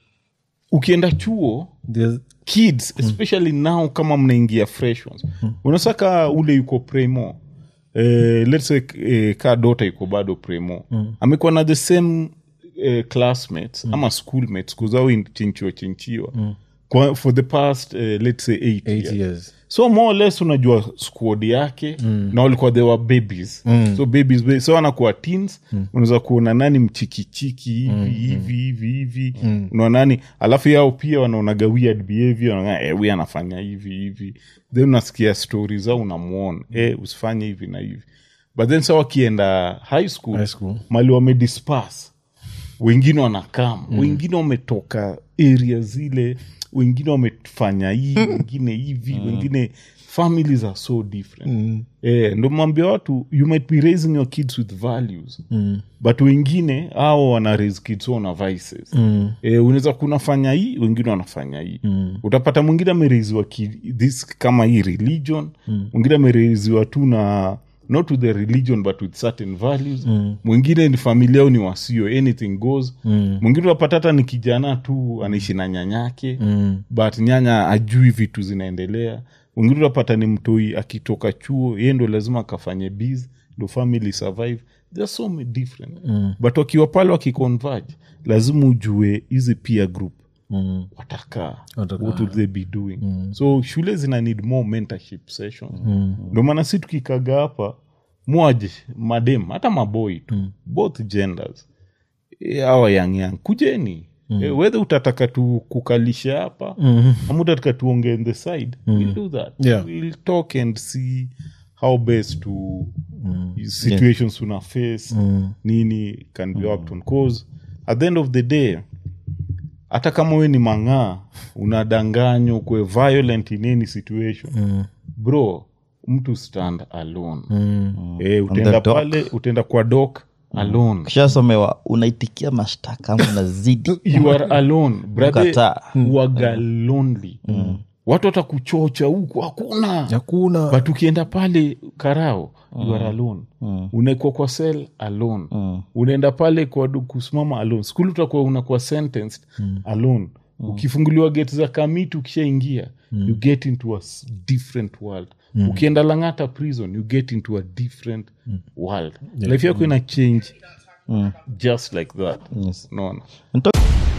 ukienda chuo there's- kids especially now kama mnaingia fresh ones unasaka ule yuko premo eh, let's say eh, ka dota yuko bado premo amekuwa na the same eh, classmates ama schoolmates kuzao chinchiwa chinchiwa kwa, for the past eh, let's say eight, eight years years so more or less unajua squad yake mm. na walikuwa they were babies mm. so babies ba- so anakuwa teens mm. unaweza kuona nani mchikichiki hivi mm. hivi hivi hivi mm. unaona nani alafu yao pia wanaonaga weird behavior wanaona eh, huyu anafanya hivi hivi then unasikia stori zao unamwona eh, usifanye hivi na hivi but then sa wakienda high school, High school. mali wamedispas wengine wanakam mm. wengine wametoka area zile wengine wamefanya hii wengine hivi wengine families are so different mm. eh, ndo mwambia watu you might be raising your kids with values mm. but wengine ao wana raise kids wao na vices mm. eh, unaweza kunafanya hii wengine wanafanya hii mm. utapata mwingine amereiziwa ki- this kama hii religion mwingine amereiziwa tu na not with the religion but with certain values mwingine ni familia au ni wasio anything goes mwingine unapata hata ni kijana tu anaishi na nyanyake but nyanya ajui vitu zinaendelea mwingine unapata ni mtoi akitoka chuo ye ndo lazima akafanye biz ndo family survive there are so many different but wakiwa pale wakiconverge lazima ujue hizi peer group mm. watakaa Watakaa. what will they be doing so shule zina need more mentorship sessions ndo maana si tukikaga hapa mwaje madem hata maboi tu both genders Eh, awa yang yang kujeni Eh, whether utataka tu kukalisha hapa ama utataka tuonge on the side we'll do that Yeah. we'll talk and see how best to situations una face nini can be worked on cause at the end of the day hata kama we ni mang'aa unadanganywa kwe violent in any situation bro mtu stand alone eh, utaenda the dock. pale utaenda kwa dok alone kishasomewa unaitikia mashtaka ama unazidi you are alone brother Ukataa. waga lonely watu watakuchocha huku hakuna hakuna but ukienda pale karao you are alone unaekwa kwa sel alone unaenda pale kwa du- kusimama alone skuli utakuwa unakuwa sentenced alone ukifunguliwa gate za kamiti ukishaingia you get into a s- different world ukienda langata prison you get into a different world life yako ina change just like that Yes. unaona Nto-